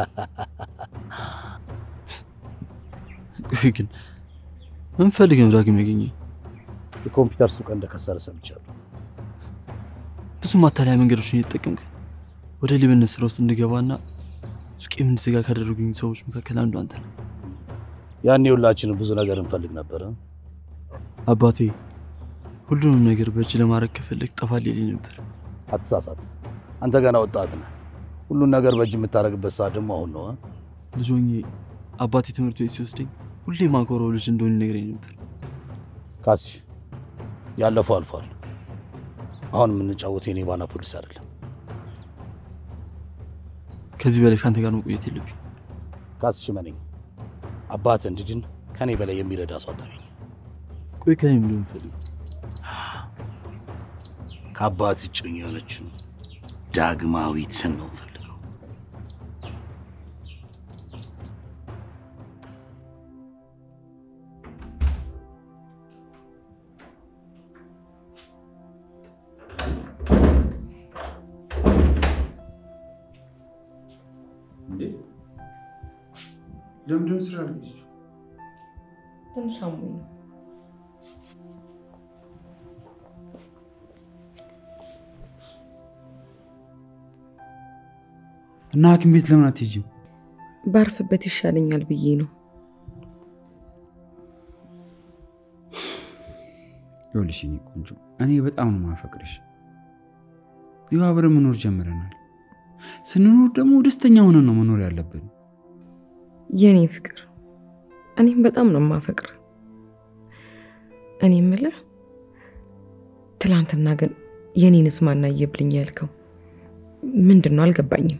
ቆይ ግን ምን ፈልገህ ነው ዳግም ያገኘኝ? የኮምፒውተር ሱቅ እንደከሰረ ሰምቻለሁ። ብዙ ማታለያ መንገዶችን እየተጠቀምክ ወደ ሌብነት ስራ ውስጥ እንድገባና ሱቄ እንድዘጋ ካደረጉኝ ሰዎች መካከል አንዱ አንተ ነህ። ያኔ ሁላችንም ብዙ ነገር እንፈልግ ነበር። አባቴ ሁሉንም ነገር በእጅ ለማድረግ ከፈለግ ጠፋል ይለኝ ነበር። አትሳሳት፣ አንተ ገና ወጣት ነህ። ሁሉን ነገር በእጅ የምታደርግበት ሰዓት ደግሞ አሁን ነው። እ? ልጅ ሆኜ አባቴ ትምህርት ቤት ሲወስደኝ ሁሌ ማኮረው ልጅ እንደሆነ ይነግረኝ ነበር። ካስሽ ያለፈው አልፏል። አሁን የምንጫወተው የኔባና ፖሊስ አይደለም። ከዚህ በላይ ከአንተ ጋር መቆየት የለብኝ። ካስሽ መነኝ አባት እንድድን ከኔ በላይ የሚረዳ ሰው አታገኝ። ቆይ ከኔ ምንድን ነው የምትፈልገው? ከአባት እጮኝ የሆነችው ዳግማዊትን ነው የምፈልገው። ለምንድነው ስራ አልገኘችው? ትንሽ አሞኝ ነው። እና ሐኪም ቤት ለምን አትሄጂም? ባርፍበት ይሻለኛል ብዬ ነው። ይኸውልሽ የእኔ ቆንጆ እኔ በጣም ነው ማፈቅርሽ። ይኸው አብረን መኖር ጀምረናል። ስንኖር ደግሞ ደስተኛ ሆነን ነው መኖር ያለብን። የኔ ፍቅር፣ እኔም በጣም ነው የማፈቅር። እኔ የምልህ ትላንትና ግን የኔንስ ማናየብልኝ ያልከው ምንድን ነው? አልገባኝም።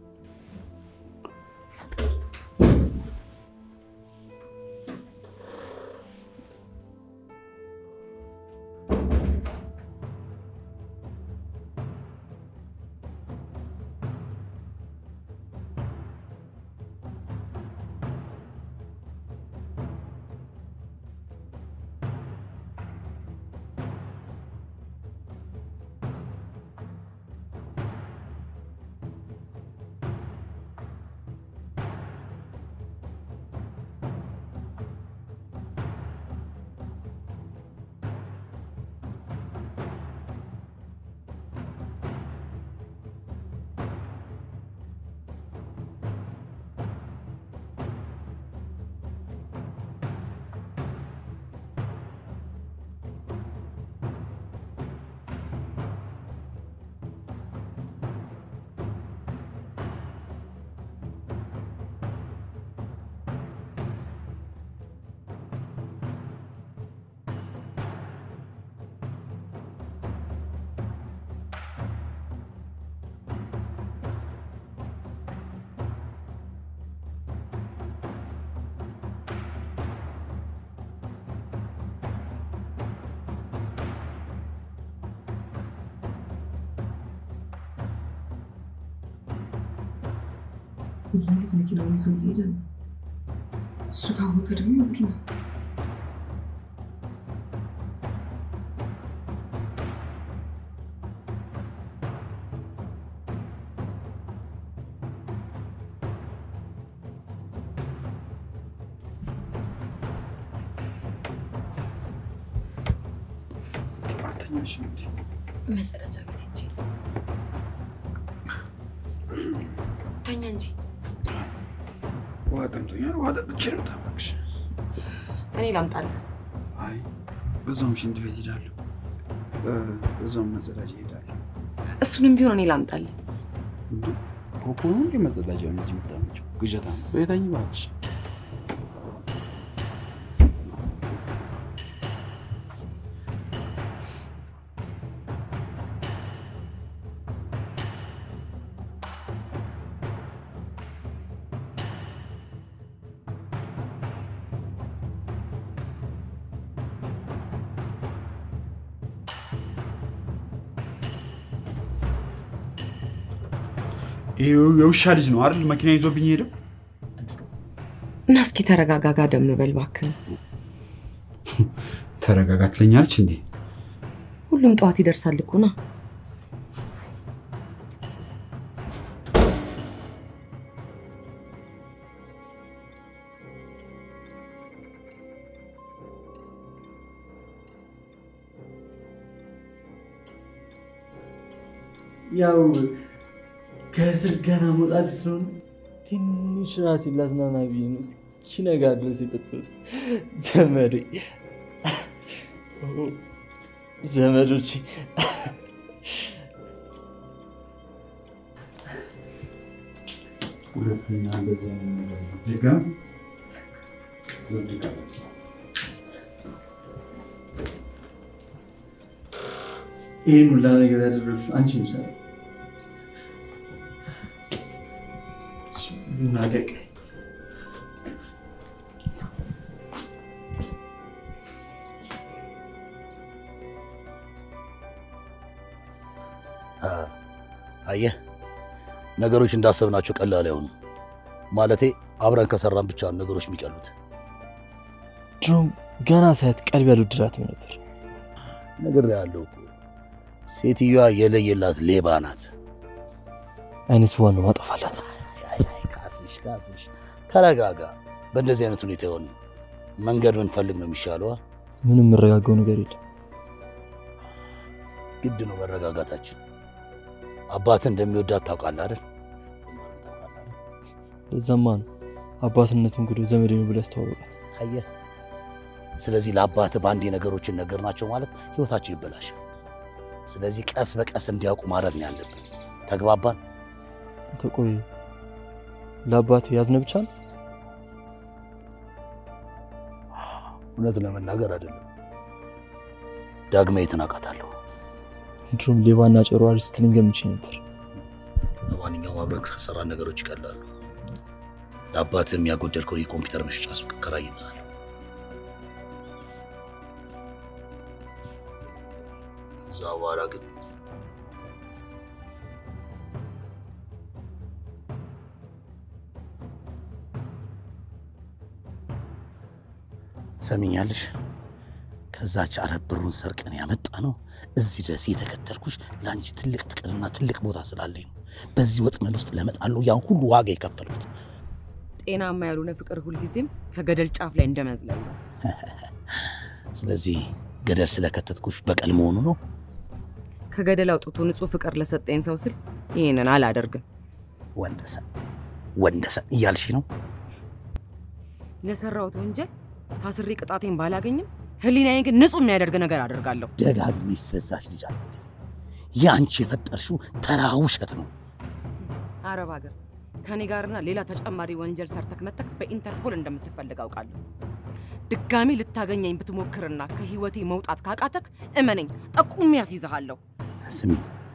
እንዴት መኪናውን ይዞ እየሄደ ነው? እሱ ካወቀ ደግሞ ጉድ ነው። አልተኛሽም እንዴ? መጸዳጃ ቤት ሂጅ። ተኛ እንጂ ውሃ ጠምቶኛል። ውሃ ጠጥቼ ልምጣ እባክሽ። እኔ ላምጣልህ። አይ በዛውም ሽንት ቤት ሄዳለሁ፣ በዛውም መጸዳጃ ሄዳለሁ። እሱንም ቢሆን እኔ ላምጣልህ። እንዴ ፖፖ ነው እንዴ መጸዳጃ ነው እዚህ የምታመጪው? ግዠታ ነው። በየታኝ እባክሽ። ይሄ የውሻ ልጅ ነው አይደል? መኪና ይዞብኝ ሄደው። እና እስኪ ተረጋጋ፣ ጋደም በል እባክህ። ተረጋጋ ትለኛለች እንዴ? ሁሉም ጠዋት ይደርሳል እኮ ና። ያው ከእስር ገና መውጣት ስለሆነ ትንሽ ራሴን ላዝናና ብዬ ነው እስኪነጋ ድረስ የጠጣሁት። ዘመዴ ኦ፣ ዘመዶቼ ሁለተኛ እንደዚህ አይነት ነገር ድጋም ድጋም ይህን ሁላ ነገር ያደረግሽው አንቺ ነሽ አይደል? ቡና ቀቀኝ። አየህ ነገሮች እንዳሰብናቸው ቀላል አይሆኑም። ማለቴ አብረን ከሰራን ብቻ ነው ነገሮች የሚቀሉት። ድሮም ገና ሳያት ቀልብ ያልወደዳትም ነበር። ነገር ያለው እኮ ሴትዮዋ የለየላት ሌባ ናት። አይነት ዋናው ማጠፋላት። ካስሽ ካስሽ፣ ተረጋጋ። በእንደዚህ አይነት ሁኔታ የሆነ መንገድ ብንፈልግ ነው የሚሻለዋ። ምንም የምረጋጋው ነገር የለም። ግድ ነው መረጋጋታችን። አባትህ እንደሚወዳት ታውቃለህ አይደል? ለዛማ ነው አባትነቱን ጉዶ ዘመዴ ነው ብሎ ያስተዋወቃት። አየህ፣ ስለዚህ ለአባትህ በአንዴ ነገሮችን ነገርናቸው ማለት ህይወታቸው ይበላሻል። ስለዚህ ቀስ በቀስ እንዲያውቁ ማድረግ ነው ያለብን። ተግባባን? አንተ ቆይ ለአባት ያዝነ ብቻ ነው? እውነት ለመናገር አይደለም ዳግማዊትን አውቃታለሁ። ድሮም ሌባና ጨሯሪ ስትለኝ ገምቼ ነበር። ለማንኛውም አብረን ከሰራን ነገሮች ይቀላሉ። ለአባትህም ያጎደልከውን የኮምፒውተር መሸጫ ሱቅ እከራይልሃለሁ። እዛ በኋላ ግን ትሰሚኛለሽ? ከዛች አረብ ብሩን ሰርቀን ያመጣ ነው እዚህ ድረስ የተከተልኩሽ ለአንቺ ትልቅ ፍቅርና ትልቅ ቦታ ስላለኝ ነው። በዚህ ወጥመድ ውስጥ ለመጣለው ያን ሁሉ ዋጋ የከፈልኩት። ጤናማ ያልሆነ ፍቅር ሁልጊዜም ከገደል ጫፍ ላይ እንደመዝለል ነው። ስለዚህ ገደል ስለከተትኩሽ በቀል መሆኑ ነው። ከገደል አውጥቶ ንጹህ ፍቅር ለሰጠኝ ሰው ስል ይህንን አላደርግም። ወንደሰን ወንደሰን እያልሽ ነው? ለሰራሁት ወንጀል ታስሬ ቅጣቴን ባላገኝም ህሊናዬን ግን ንጹህ የሚያደርግ ነገር አደርጋለሁ። ደጋግመሽ ስለዛች ልጅ አትንገሪ። ያንቺ የፈጠርሽው ተራ ውሸት ነው። አረብ ሀገር ከኔ ጋርና ሌላ ተጨማሪ ወንጀል ሰርተክ መተክ በኢንተርፖል እንደምትፈልግ አውቃለሁ። ድጋሚ ልታገኘኝ ብትሞክርና ከህይወቴ መውጣት ካቃተክ እመነኝ፣ ጠቁሜ ያስይዝሃለሁ። ስሚ፣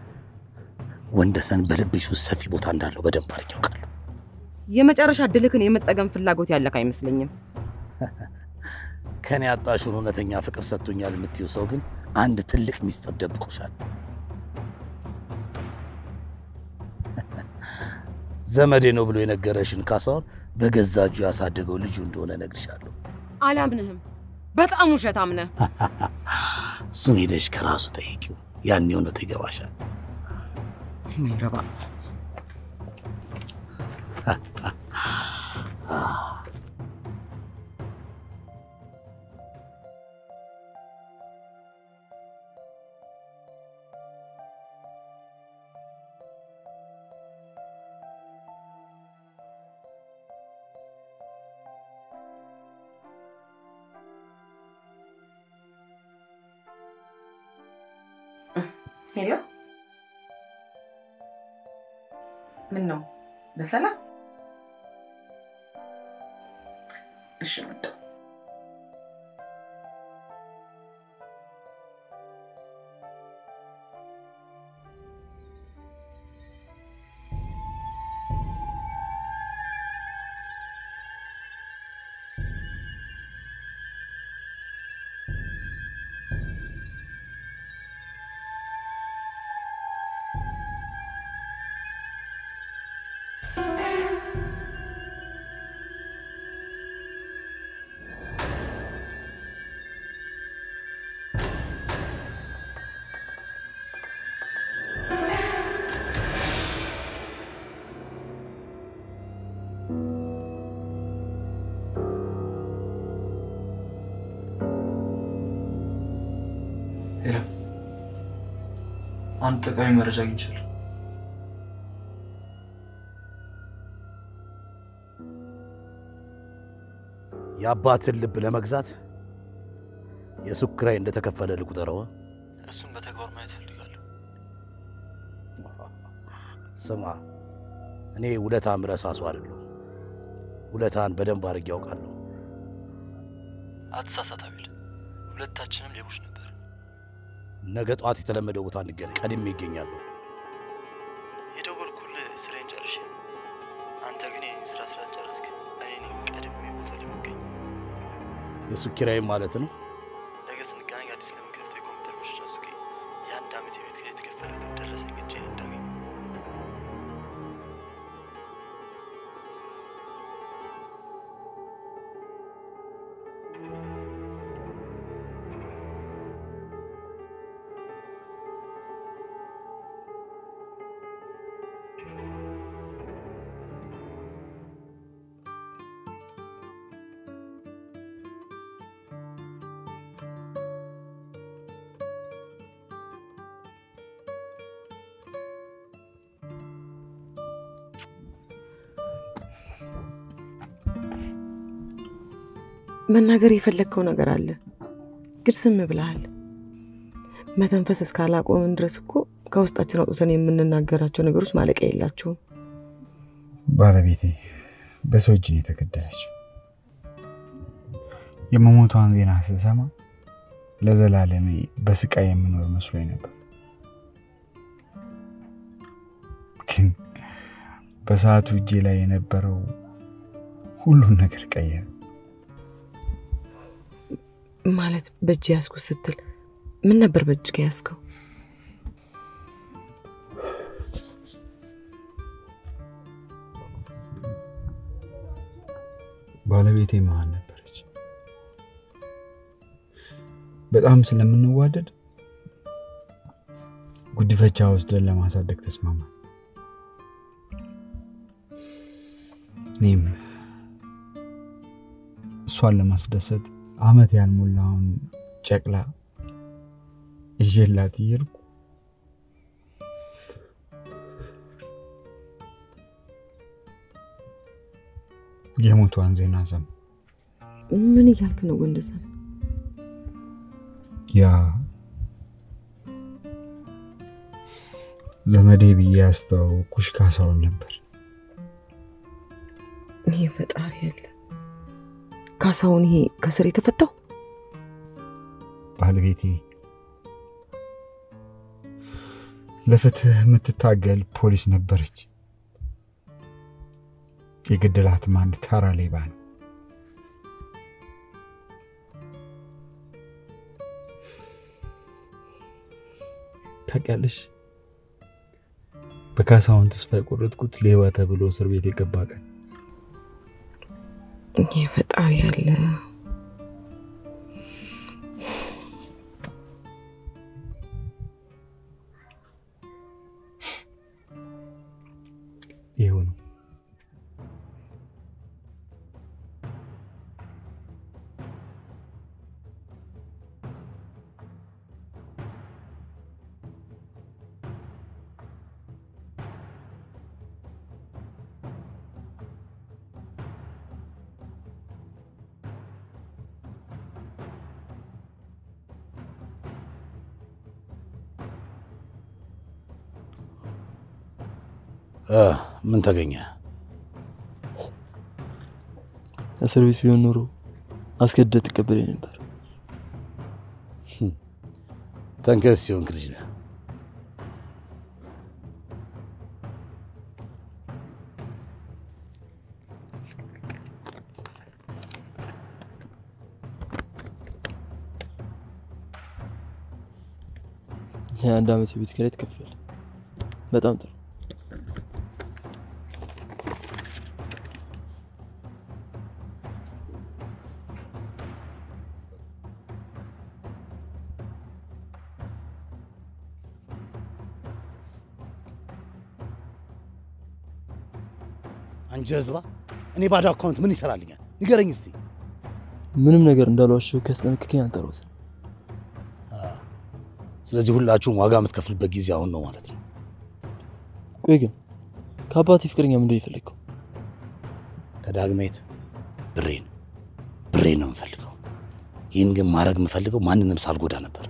ወንደሰን በልብሽ ውስጥ ሰፊ ቦታ እንዳለው በደንብ አድርጌ ያውቃለሁ። የመጨረሻ እድልክን የመጠቀም ፍላጎት ያለክ አይመስለኝም። ከኔ ያጣሽውን እውነተኛ ፍቅር ሰጥቶኛል የምትይው ሰው ግን አንድ ትልቅ ሚስጥር ደብቆሻል። ዘመዴ ነው ብሎ የነገረሽን ካሳውን በገዛ እጁ ያሳደገው ልጁ እንደሆነ እነግርሻለሁ። አላምንህም። በጣም ውሸታም ነህ። እሱን ሄደሽ ከራሱ ጠይቂው፣ ያኔ እውነቱ ይገባሻል። ማይረባ ሄሎ፣ ምን ነው? በሰላም እሺ፣ መጣሁ። ሄሎ፣ አንድ ጠቃሚ መረጃ አግኝቻለሁ። የአባትን ልብ ለመግዛት የሱቅ ኪራይ እንደተከፈለ ልቁጠረው። እሱን በተግባር ማየት ፈልጋለሁ። ስማ፣ እኔ ውለታ ምረሳ ሰው አይደለሁም። ውለታን በደንብ አድርጌ ያውቃለሁ። አትሳሳት አቤል፣ ሁለታችንም ሌቦች ነበር። ነገ ጠዋት የተለመደው ቦታ እንገናኝ። ቀድሜ ይገኛለሁ። የደወልኩልህ ስራዬን ጨርሼ፣ አንተ ግን ይህን ስራ ስላልጨረስክ እኔ ነኝ ቀድሜ ቦታው ላይ የምገኝ። የሱቅ ኪራይም ማለት ነው። ነገ ስንገናኝ አዲስ ለምከፍተው የኮምፒውተር መሸጫ ሱቄ የአንድ ዓመት የቤት ኪራይ የተከፈለበት ደረሰኝ እጄ እንዳገኝ መናገር የፈለግከው ነገር አለ፣ ግን ዝም ብለሃል። መተንፈስ እስካላቆምን ድረስ እኮ ከውስጣችን አውጥተን የምንናገራቸው ነገሮች ማለቂያ የላቸውም። ባለቤቴ በሰው እጅ ነው የተገደለችው። የመሞቷን ዜና ስሰማ ለዘላለሜ በስቃይ የምኖር መስሎኝ ነበር። ግን በሰዓቱ እጄ ላይ የነበረው ሁሉን ነገር ቀየረ። ማለት በእጅ ያዝኩት ስትል ምን ነበር በእጅ ከያዝከው? ባለቤቴ መሀል ነበረች። በጣም ስለምንዋደድ ጉዲፈቻ ወስደን ለማሳደግ ተስማማ። እኔም እሷን ለማስደሰት አመት ያልሞላውን ጨቅላ ይዤላት እየሄድኩ የሞቷን ዜና ሰማ። ምን እያልክ ነው ወንደሰን? ያ ዘመዴ ብዬ ያስተዋወቅኩሽ ካሳሁን ነበር። ይሄ ፈጣሪ ያለ ካሳሁን፣ ይሄ ከስር የተፈታው ባለቤቴ ለፍትህ የምትታገል ፖሊስ ነበረች። የገደላትም አንድ ተራ ሌባ ነው። ታውቂያለሽ፣ በካሳሁን ተስፋ የቆረጥኩት ሌባ ተብሎ እስር ቤት የገባ ቀን ይሄ ፈጣሪ ያለ ይኸው ነው። እ፣ ምን ተገኘ? እስር ቤት ቢሆን ኖሮ አስገድደህ ትቀበለኝ ነበር። ተንከስ ሲሆንክ ልጅ ነህ። የአንድ ዓመት የቤት ኪራይ ትከፍላለህ። በጣም ጥሩ። አንቺ ህዝባ፣ እኔ ባዶ አካውንት ምን ይሰራልኛል? ንገረኝ እስቲ። ምንም ነገር እንዳልዋሸው ካስጠነቅከኝ አንተ ራስህ ስለዚህ ሁላችሁም ዋጋ የምትከፍልበት ጊዜ አሁን ነው ማለት ነው። ቆይ ግን ከአባቴ ፍቅረኛ ምንድን ነው የፈለግከው? ከዳግሜት ብሬን ብሬን ነው የምፈልገው። ይህን ግን ማድረግ የምፈልገው ማንንም ሳልጎዳ ነበር።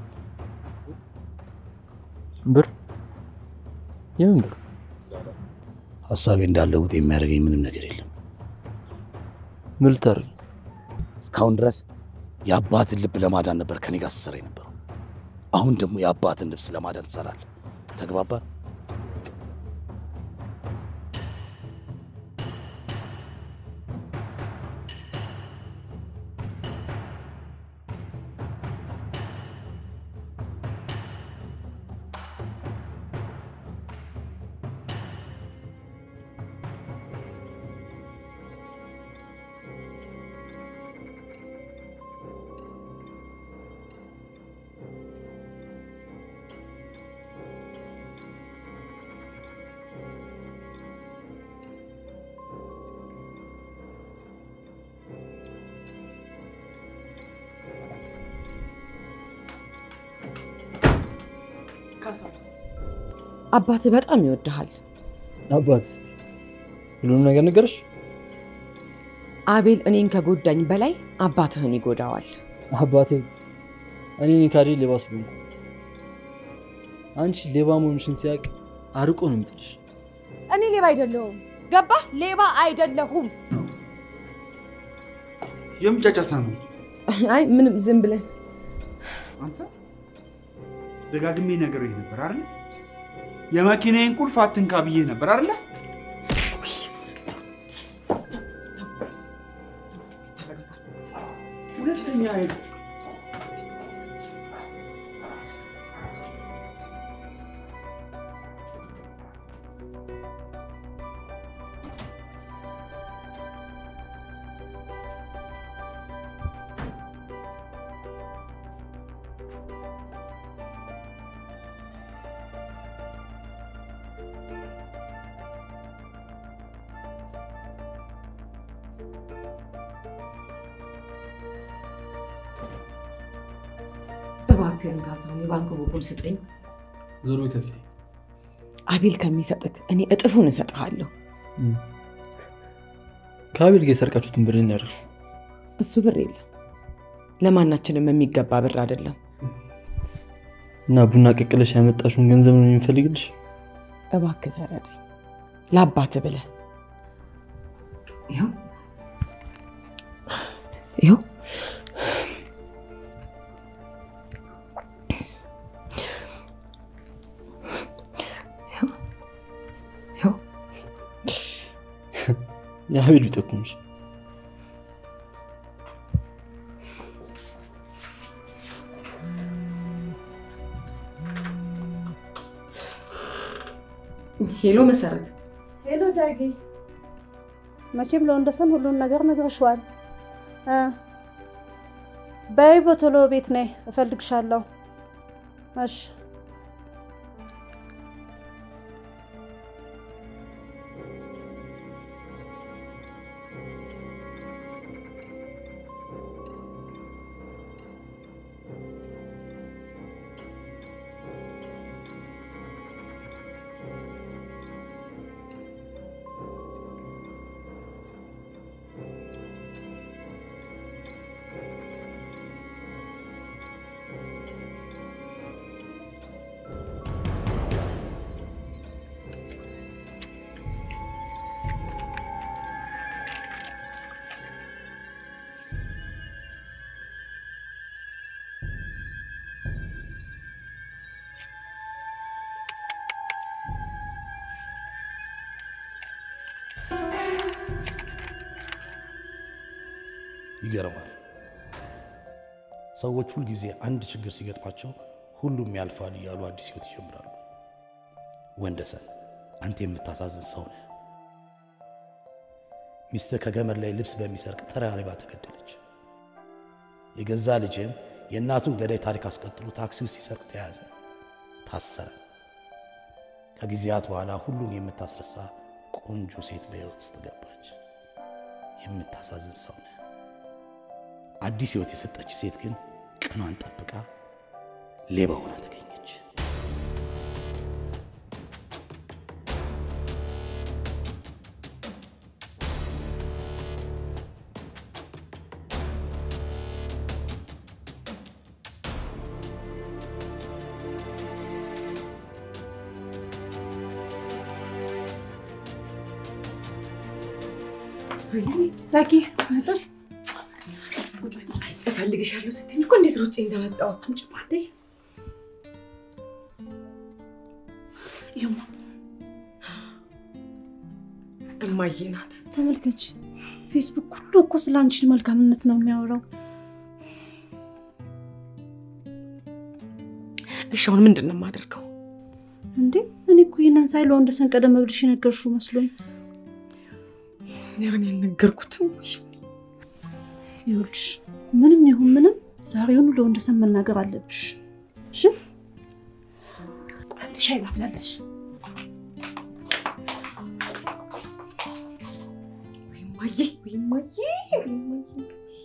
ብር? የምን ብር? ሀሳቤ እንዳለውጥ የሚያደርገኝ ምንም ነገር የለም። ምን ልታደርግ? እስካሁን ድረስ የአባትን ልብ ለማዳን ነበር ከኔ ጋር ስትሰራ የነበረው። አሁን ደግሞ የአባትን ልብስ ለማዳን ትሰራለህ። ተግባባን? አባትህ በጣም ይወድሃል። አባት እስቲ ሁሉንም ነገር ነገረሽ? አቤል እኔን ከጎዳኝ በላይ አባትህን ይጎዳዋል። አባቴ እኔ ካዴ ሌባ ስለሆንኩ አንቺ ሌባ መሆንሽን ሲያውቅ አርቆ ነው የሚጥልሽ። እኔ ሌባ አይደለሁም። ገባህ? ሌባ አይደለሁም። የምጫጫታ ነው። አይ ምንም ዝም ብለን አንተ ደጋግሜ ነግሬህ ነበር አይደል? የመኪናዬን ቁልፍ አትንካ ብዬ ነበር አይደለ? ሁለተኛ እባክህን ካሳሁን የባንክ ቡኩን ስጠኝ። ዞሮ ቤት ከፊቴ አቤል ከሚሰጥክ እኔ እጥፉን እሰጥሃለሁ። ከአቤል ጋር የሰርቃችሁትን ብር ነው ያደረግሽው? እሱ ብር የለም፣ ለማናችንም የሚገባ ብር አይደለም። እና ቡና ቀቅለሽ ያመጣሽውን ገንዘብ ነው የሚፈልግልሽ? እባክህ ተረዳኝ፣ ለአባትህ ብለህ ይኸው ይኸው የአቤል ቢጠቁምሽ ሄሎ መሰረት፣ ሄሎ ዳጊ፣ መቼም ለወንደሰን ሁሉን ነገር ነግረሽዋል። እ በይ በቶሎ ቤት ነይ፣ እፈልግሻለሁ። እሺ ይገርማል። ሰዎች ሁልጊዜ አንድ ችግር ሲገጥማቸው ሁሉም ያልፋል እያሉ አዲስ ህይወት ይጀምራሉ። ወንደሰን አንተ የምታሳዝን ሰው ነህ። ሚስትህ ከገመድ ላይ ልብስ በሚሰርቅ ተራ ሌባ ተገደለች። የገዛ ልጅህም የእናቱን ገዳይ ታሪክ አስቀጥሎ ታክሲ ውስጥ ሲሰርቅ ተያዘ፣ ታሰረ። ከጊዜያት በኋላ ሁሉን የምታስረሳ ቆንጆ ሴት በሕይወት ውስጥ ገባች። የምታሳዝን ሰው ነህ። አዲስ ሕይወት የሰጠች ሴት ግን ቀኗን ጠብቃ ሌባ ሆና ተገኘች። ዳጊ መጣሽ? እፈልግሻለሁ ስትይኝ እኮ እንዴት ሮጬ እንደመጣሁ አንቺ ባንዴ ይማ እማዬ ናት። ተመልከች፣ ፌስቡክ ሁሉ እኮ ስለ አንቺን መልካምነት ነው የሚያወራው። እሺ አሁን ምንድን ነው የማደርገው? እንዴ እኔ እኮ ይህንን ሳይ ለወንደሰን ቀደም ብልሽ የነገርሽው መስሎኝ። ኧረ እኔ አልነገርኩትም። ይኸውልሽ ምንም ይሁን ምንም ዛሬውኑ ለወንደሰን መናገር አለብሽ። እሺ ቆይ አንድ ሻይ ላፍላለሽ። እማዬ ወይ እማዬ ወይ እማዬ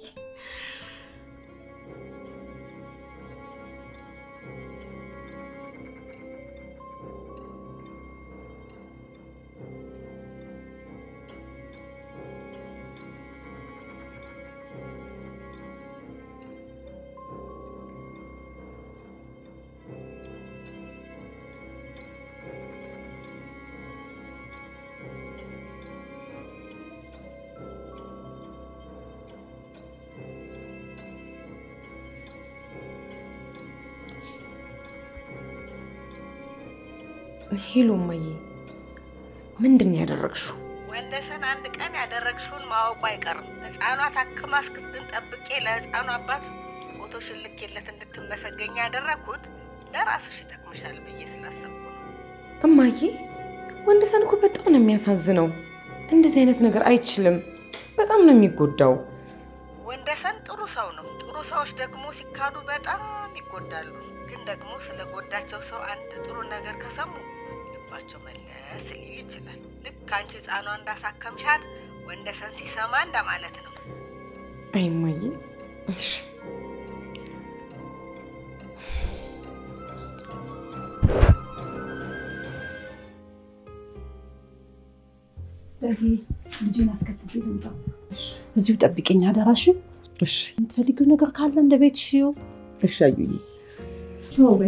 ሄሎ እማዬ፣ ምንድን ነው ያደረግሽው? ወንደሰን አንድ ቀን ያደረግሽውን ማወቁ አይቀርም። ህፃኗ ታክማ እስክትድን ጠብቄ ለህፃኗ አባት ፎቶሽን ልኬለት እንድትመሰገኝ ያደረግኩት ለራስሽ ይጠቅምሻል ብዬ ስላሰብኩ ነው። እማዬ፣ ወንደሰን እኮ በጣም ነው የሚያሳዝነው። እንደዚህ አይነት ነገር አይችልም። በጣም ነው የሚጎዳው። ወንደሰን ጥሩ ሰው ነው። ጥሩ ሰዎች ደግሞ ሲካዱ በጣም ይጎዳሉ። ግን ደግሞ ስለ ጎዳቸው ሰው አንድ ጥሩ ነገር ከሰሙ ልባቸው መለስ ሊል ይችላል። ልክ አንቺ ህፃኗ እንዳሳከምሻት ወንደሰን ሲሰማ እንደማለት ነው። አይ እማዬ፣ እሺ ዳጊ ልጅን አስከትቤ ልምጣ። እዚሁ ጠብቂኝ አደራሽ። እሺ የምትፈልጊው ነገር ካለ እንደ ቤት ሽው እሺ አዩዬ። ችው በይ።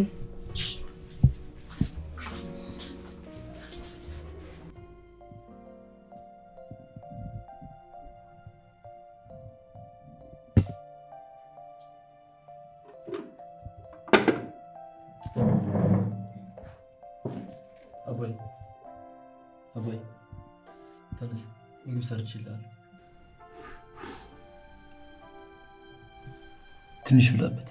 አባይ አባይ ተነስ፣ ምግብ ሰርችልሃለሁ። ትንሽ ብላበት።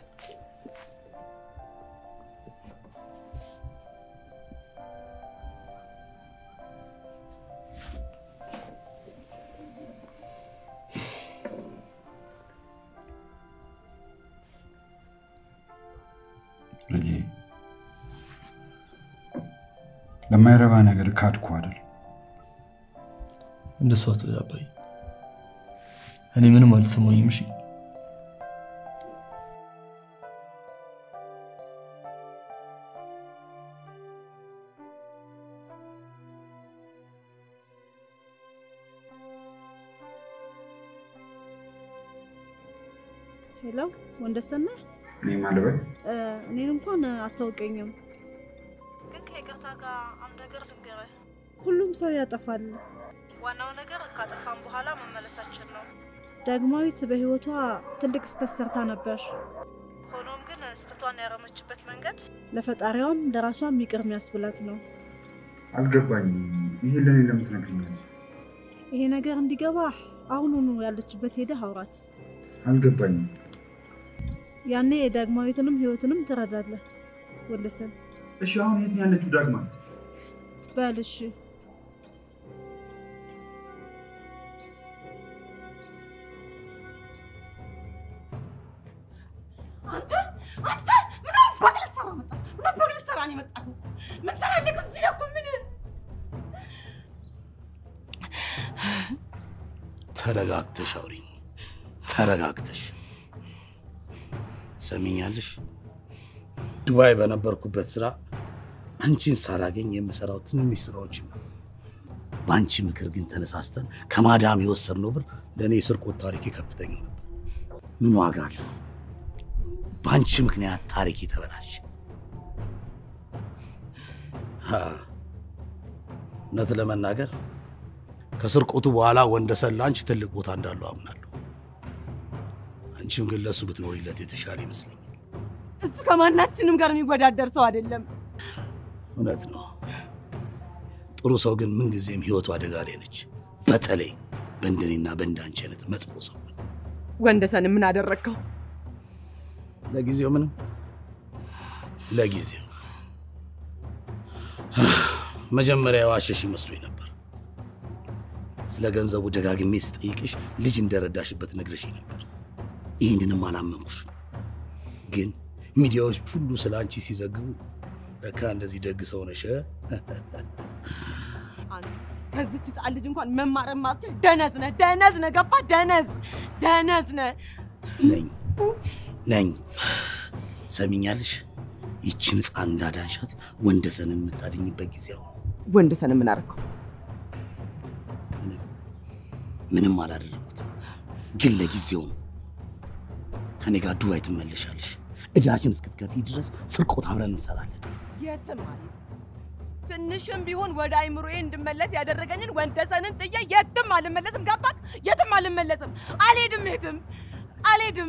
ልጄ ለማይረባ ነገር ካድኩ አይደል? እንደሱ አትበል አባይ። እኔ ምንም አልተሰማኝም። እሺ ሄሎ ወንደሰን ነህ? እኔ ማለበል እ፣ እኔን እንኳን አታውቀኝም፣ ግን ከይቅርታ ጋር አንድ ነገር ልንገርህ። ሁሉም ሰው ያጠፋል። ዋናው ነገር ካጠፋን በኋላ መመለሳችን ነው። ዳግማዊት በህይወቷ ትልቅ ስህተት ሰርታ ነበር። ሆኖም ግን ስህተቷን ያረመችበት መንገድ ለፈጣሪዋም ለራሷም ይቅር የሚያስብላት ነው። አልገባኝም። ይሄ ለእኔ ለምትነግሪኝ ይሄ ነገር እንዲገባህ አሁኑኑ ያለችበት ሄደህ አውራት። አልገባኝም። ያኔ ዳግማዊትንም ህይወትንም ትረዳለህ ወለሰን። እሺ አሁን የት ነው ያለችው ዳግማዊት? በል እሺ አንተ አንተ ምን አባክ ልትሰራ መጣ? ምን አባክ ልትሰራ ነው የመጣኸው? ምን ትሰራለህ እዚህ እኮ ምን ተረጋግተሽ አውሪኝ። ተረጋግተሽ ሰሚኛለሽ። ዱባይ በነበርኩበት ስራ አንቺን ሳላገኝ የምሰራው ትንንሽ ስራዎችን ነው። በአንቺ ምክር ግን ተነሳስተን ከማዳም የወሰድነው ብር ለእኔ የስርቆት ታሪኬ ከፍተኛ ነበር። ምን ዋጋ አለው? በአንቺ ምክንያት ታሪክ ተበላሸ። ሀ፣ እውነት ለመናገር ከስርቆቱ በኋላ ወንደሰን ለአንቺ ትልቅ ቦታ እንዳለው አምናለሁ። አንቺም ግን ለእሱ ብትኖሪለት የተሻለ ይመስለኛል። እሱ ከማናችንም ጋር የሚወዳደር ሰው አይደለም። እውነት ነው። ጥሩ ሰው ግን ምንጊዜም ህይወቱ አደጋ ላይ ነች። በተለይ በእንደኔና በእንዳንቺ አይነት መጥፎ ሰው። ወንደሰን ምን አደረግከው? ለጊዜው ምንም፣ ለጊዜው መጀመሪያ የዋሸሽ መስሎኝ ነበር። ስለ ገንዘቡ ደጋግሜ ስጠይቅሽ ልጅ እንደረዳሽበት ነግረሽኝ ነበር። ይህንንም አላመንኩሽም። ግን ሚዲያዎች ሁሉ ስለ አንቺ ሲዘግቡ ለካ እንደዚህ ደግ ሰው ነሽ። አንተ ከዚች ህፃን ልጅ እንኳን መማር የማትችል ደነዝ ነህ፣ ደነዝ ነህ። ገባ? ደነዝ ደነዝ ነህ። ነኝ ነኝ። ሰሚኛለሽ? ይችን ህፃን እንዳዳንሻት ወንደሰንን የምታድኝበት ጊዜ አሁን። ወንደሰን ምን አደረግከው? ምንም አላደረጉትም፣ ግን ለጊዜው ነው። ከኔ ጋር ዱባይ ትመለሻለሽ። እዳችን እስክትከፊ ድረስ ስርቆት አብረን እንሰራለን። የትም አልሄድም። ትንሽም ቢሆን ወደ አይምሮዬ እንድመለስ ያደረገኝን ወንደሰንን ጥዬ የትም አልመለስም። ገባክ? የትም አልመለስም። አልሄድም፣ የትም አልሄድም።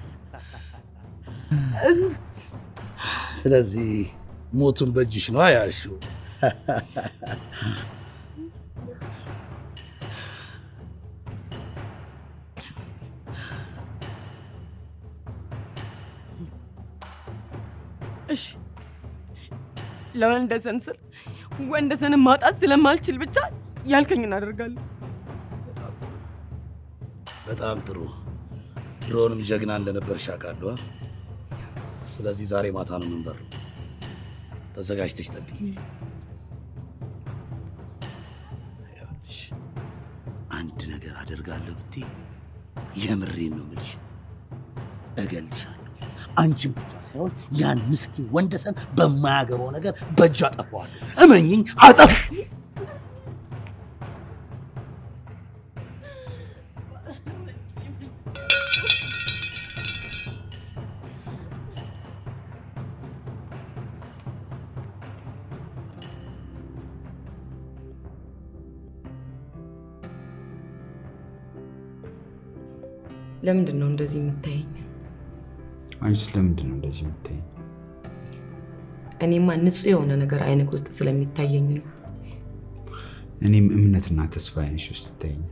ስለዚህ ሞቱን በእጅሽ ነው ያልሽው። እሺ ለወንደሰን ስል ወንደሰንን ማጣት ስለማልችል ብቻ ያልከኝን አደርጋለሁ። በጣም ጥሩ። ድሮንም ጀግና እንደነበርሽ አውቃለሁ። ስለዚህ ዛሬ ማታ ነው የምንበረው። ተዘጋጅተሽ ጠብቂ። ይኸውልሽ አንድ ነገር አደርጋለሁ ብትይ የምሬን ነው የምልሽ፣ እገልሻለሁ። አንቺን ብቻ ሳይሆን ያን ምስኪን ወንደሰን በማያገባው ነገር በእጅ አጠፋዋለሁ። እመኝኝ፣ አጠፍ ለምንድን ነው እንደዚህ የምታየኝ? አንቺስ ለምንድን ነው እንደዚህ የምታይኝ? እኔማ ንጹህ የሆነ ነገር አይንክ ውስጥ ስለሚታየኝ ነው። እኔም እምነትና ተስፋ አይንሽ ውስጥ ይታየኛል።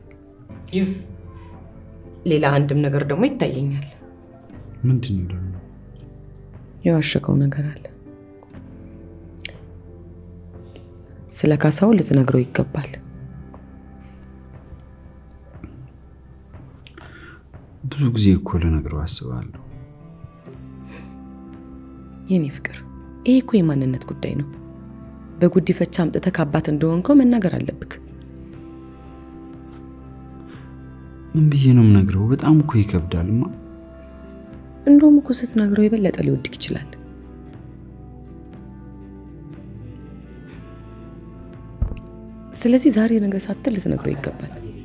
ሌላ አንድም ነገር ደግሞ ይታየኛል። ምንድን ነው ደግሞ? የዋሸከው ነገር አለ። ስለ ካሳው ልትነግረው ይገባል። ብዙ ጊዜ እኮ ልነግረው አስባለሁ። የኔ ፍቅር፣ ይሄ እኮ የማንነት ጉዳይ ነው። በጉዲፈቻ አምጥተህ ከአባት እንደሆንከው መናገር አለብክ። ምን ብዬ ነው የምነግረው? በጣም እኮ ይከብዳልማ። እንደውም እኮ ስትነግረው የበለጠ ሊወድቅ ይችላል። ስለዚህ ዛሬ ነገ ሳትል ልትነግረው ይገባል።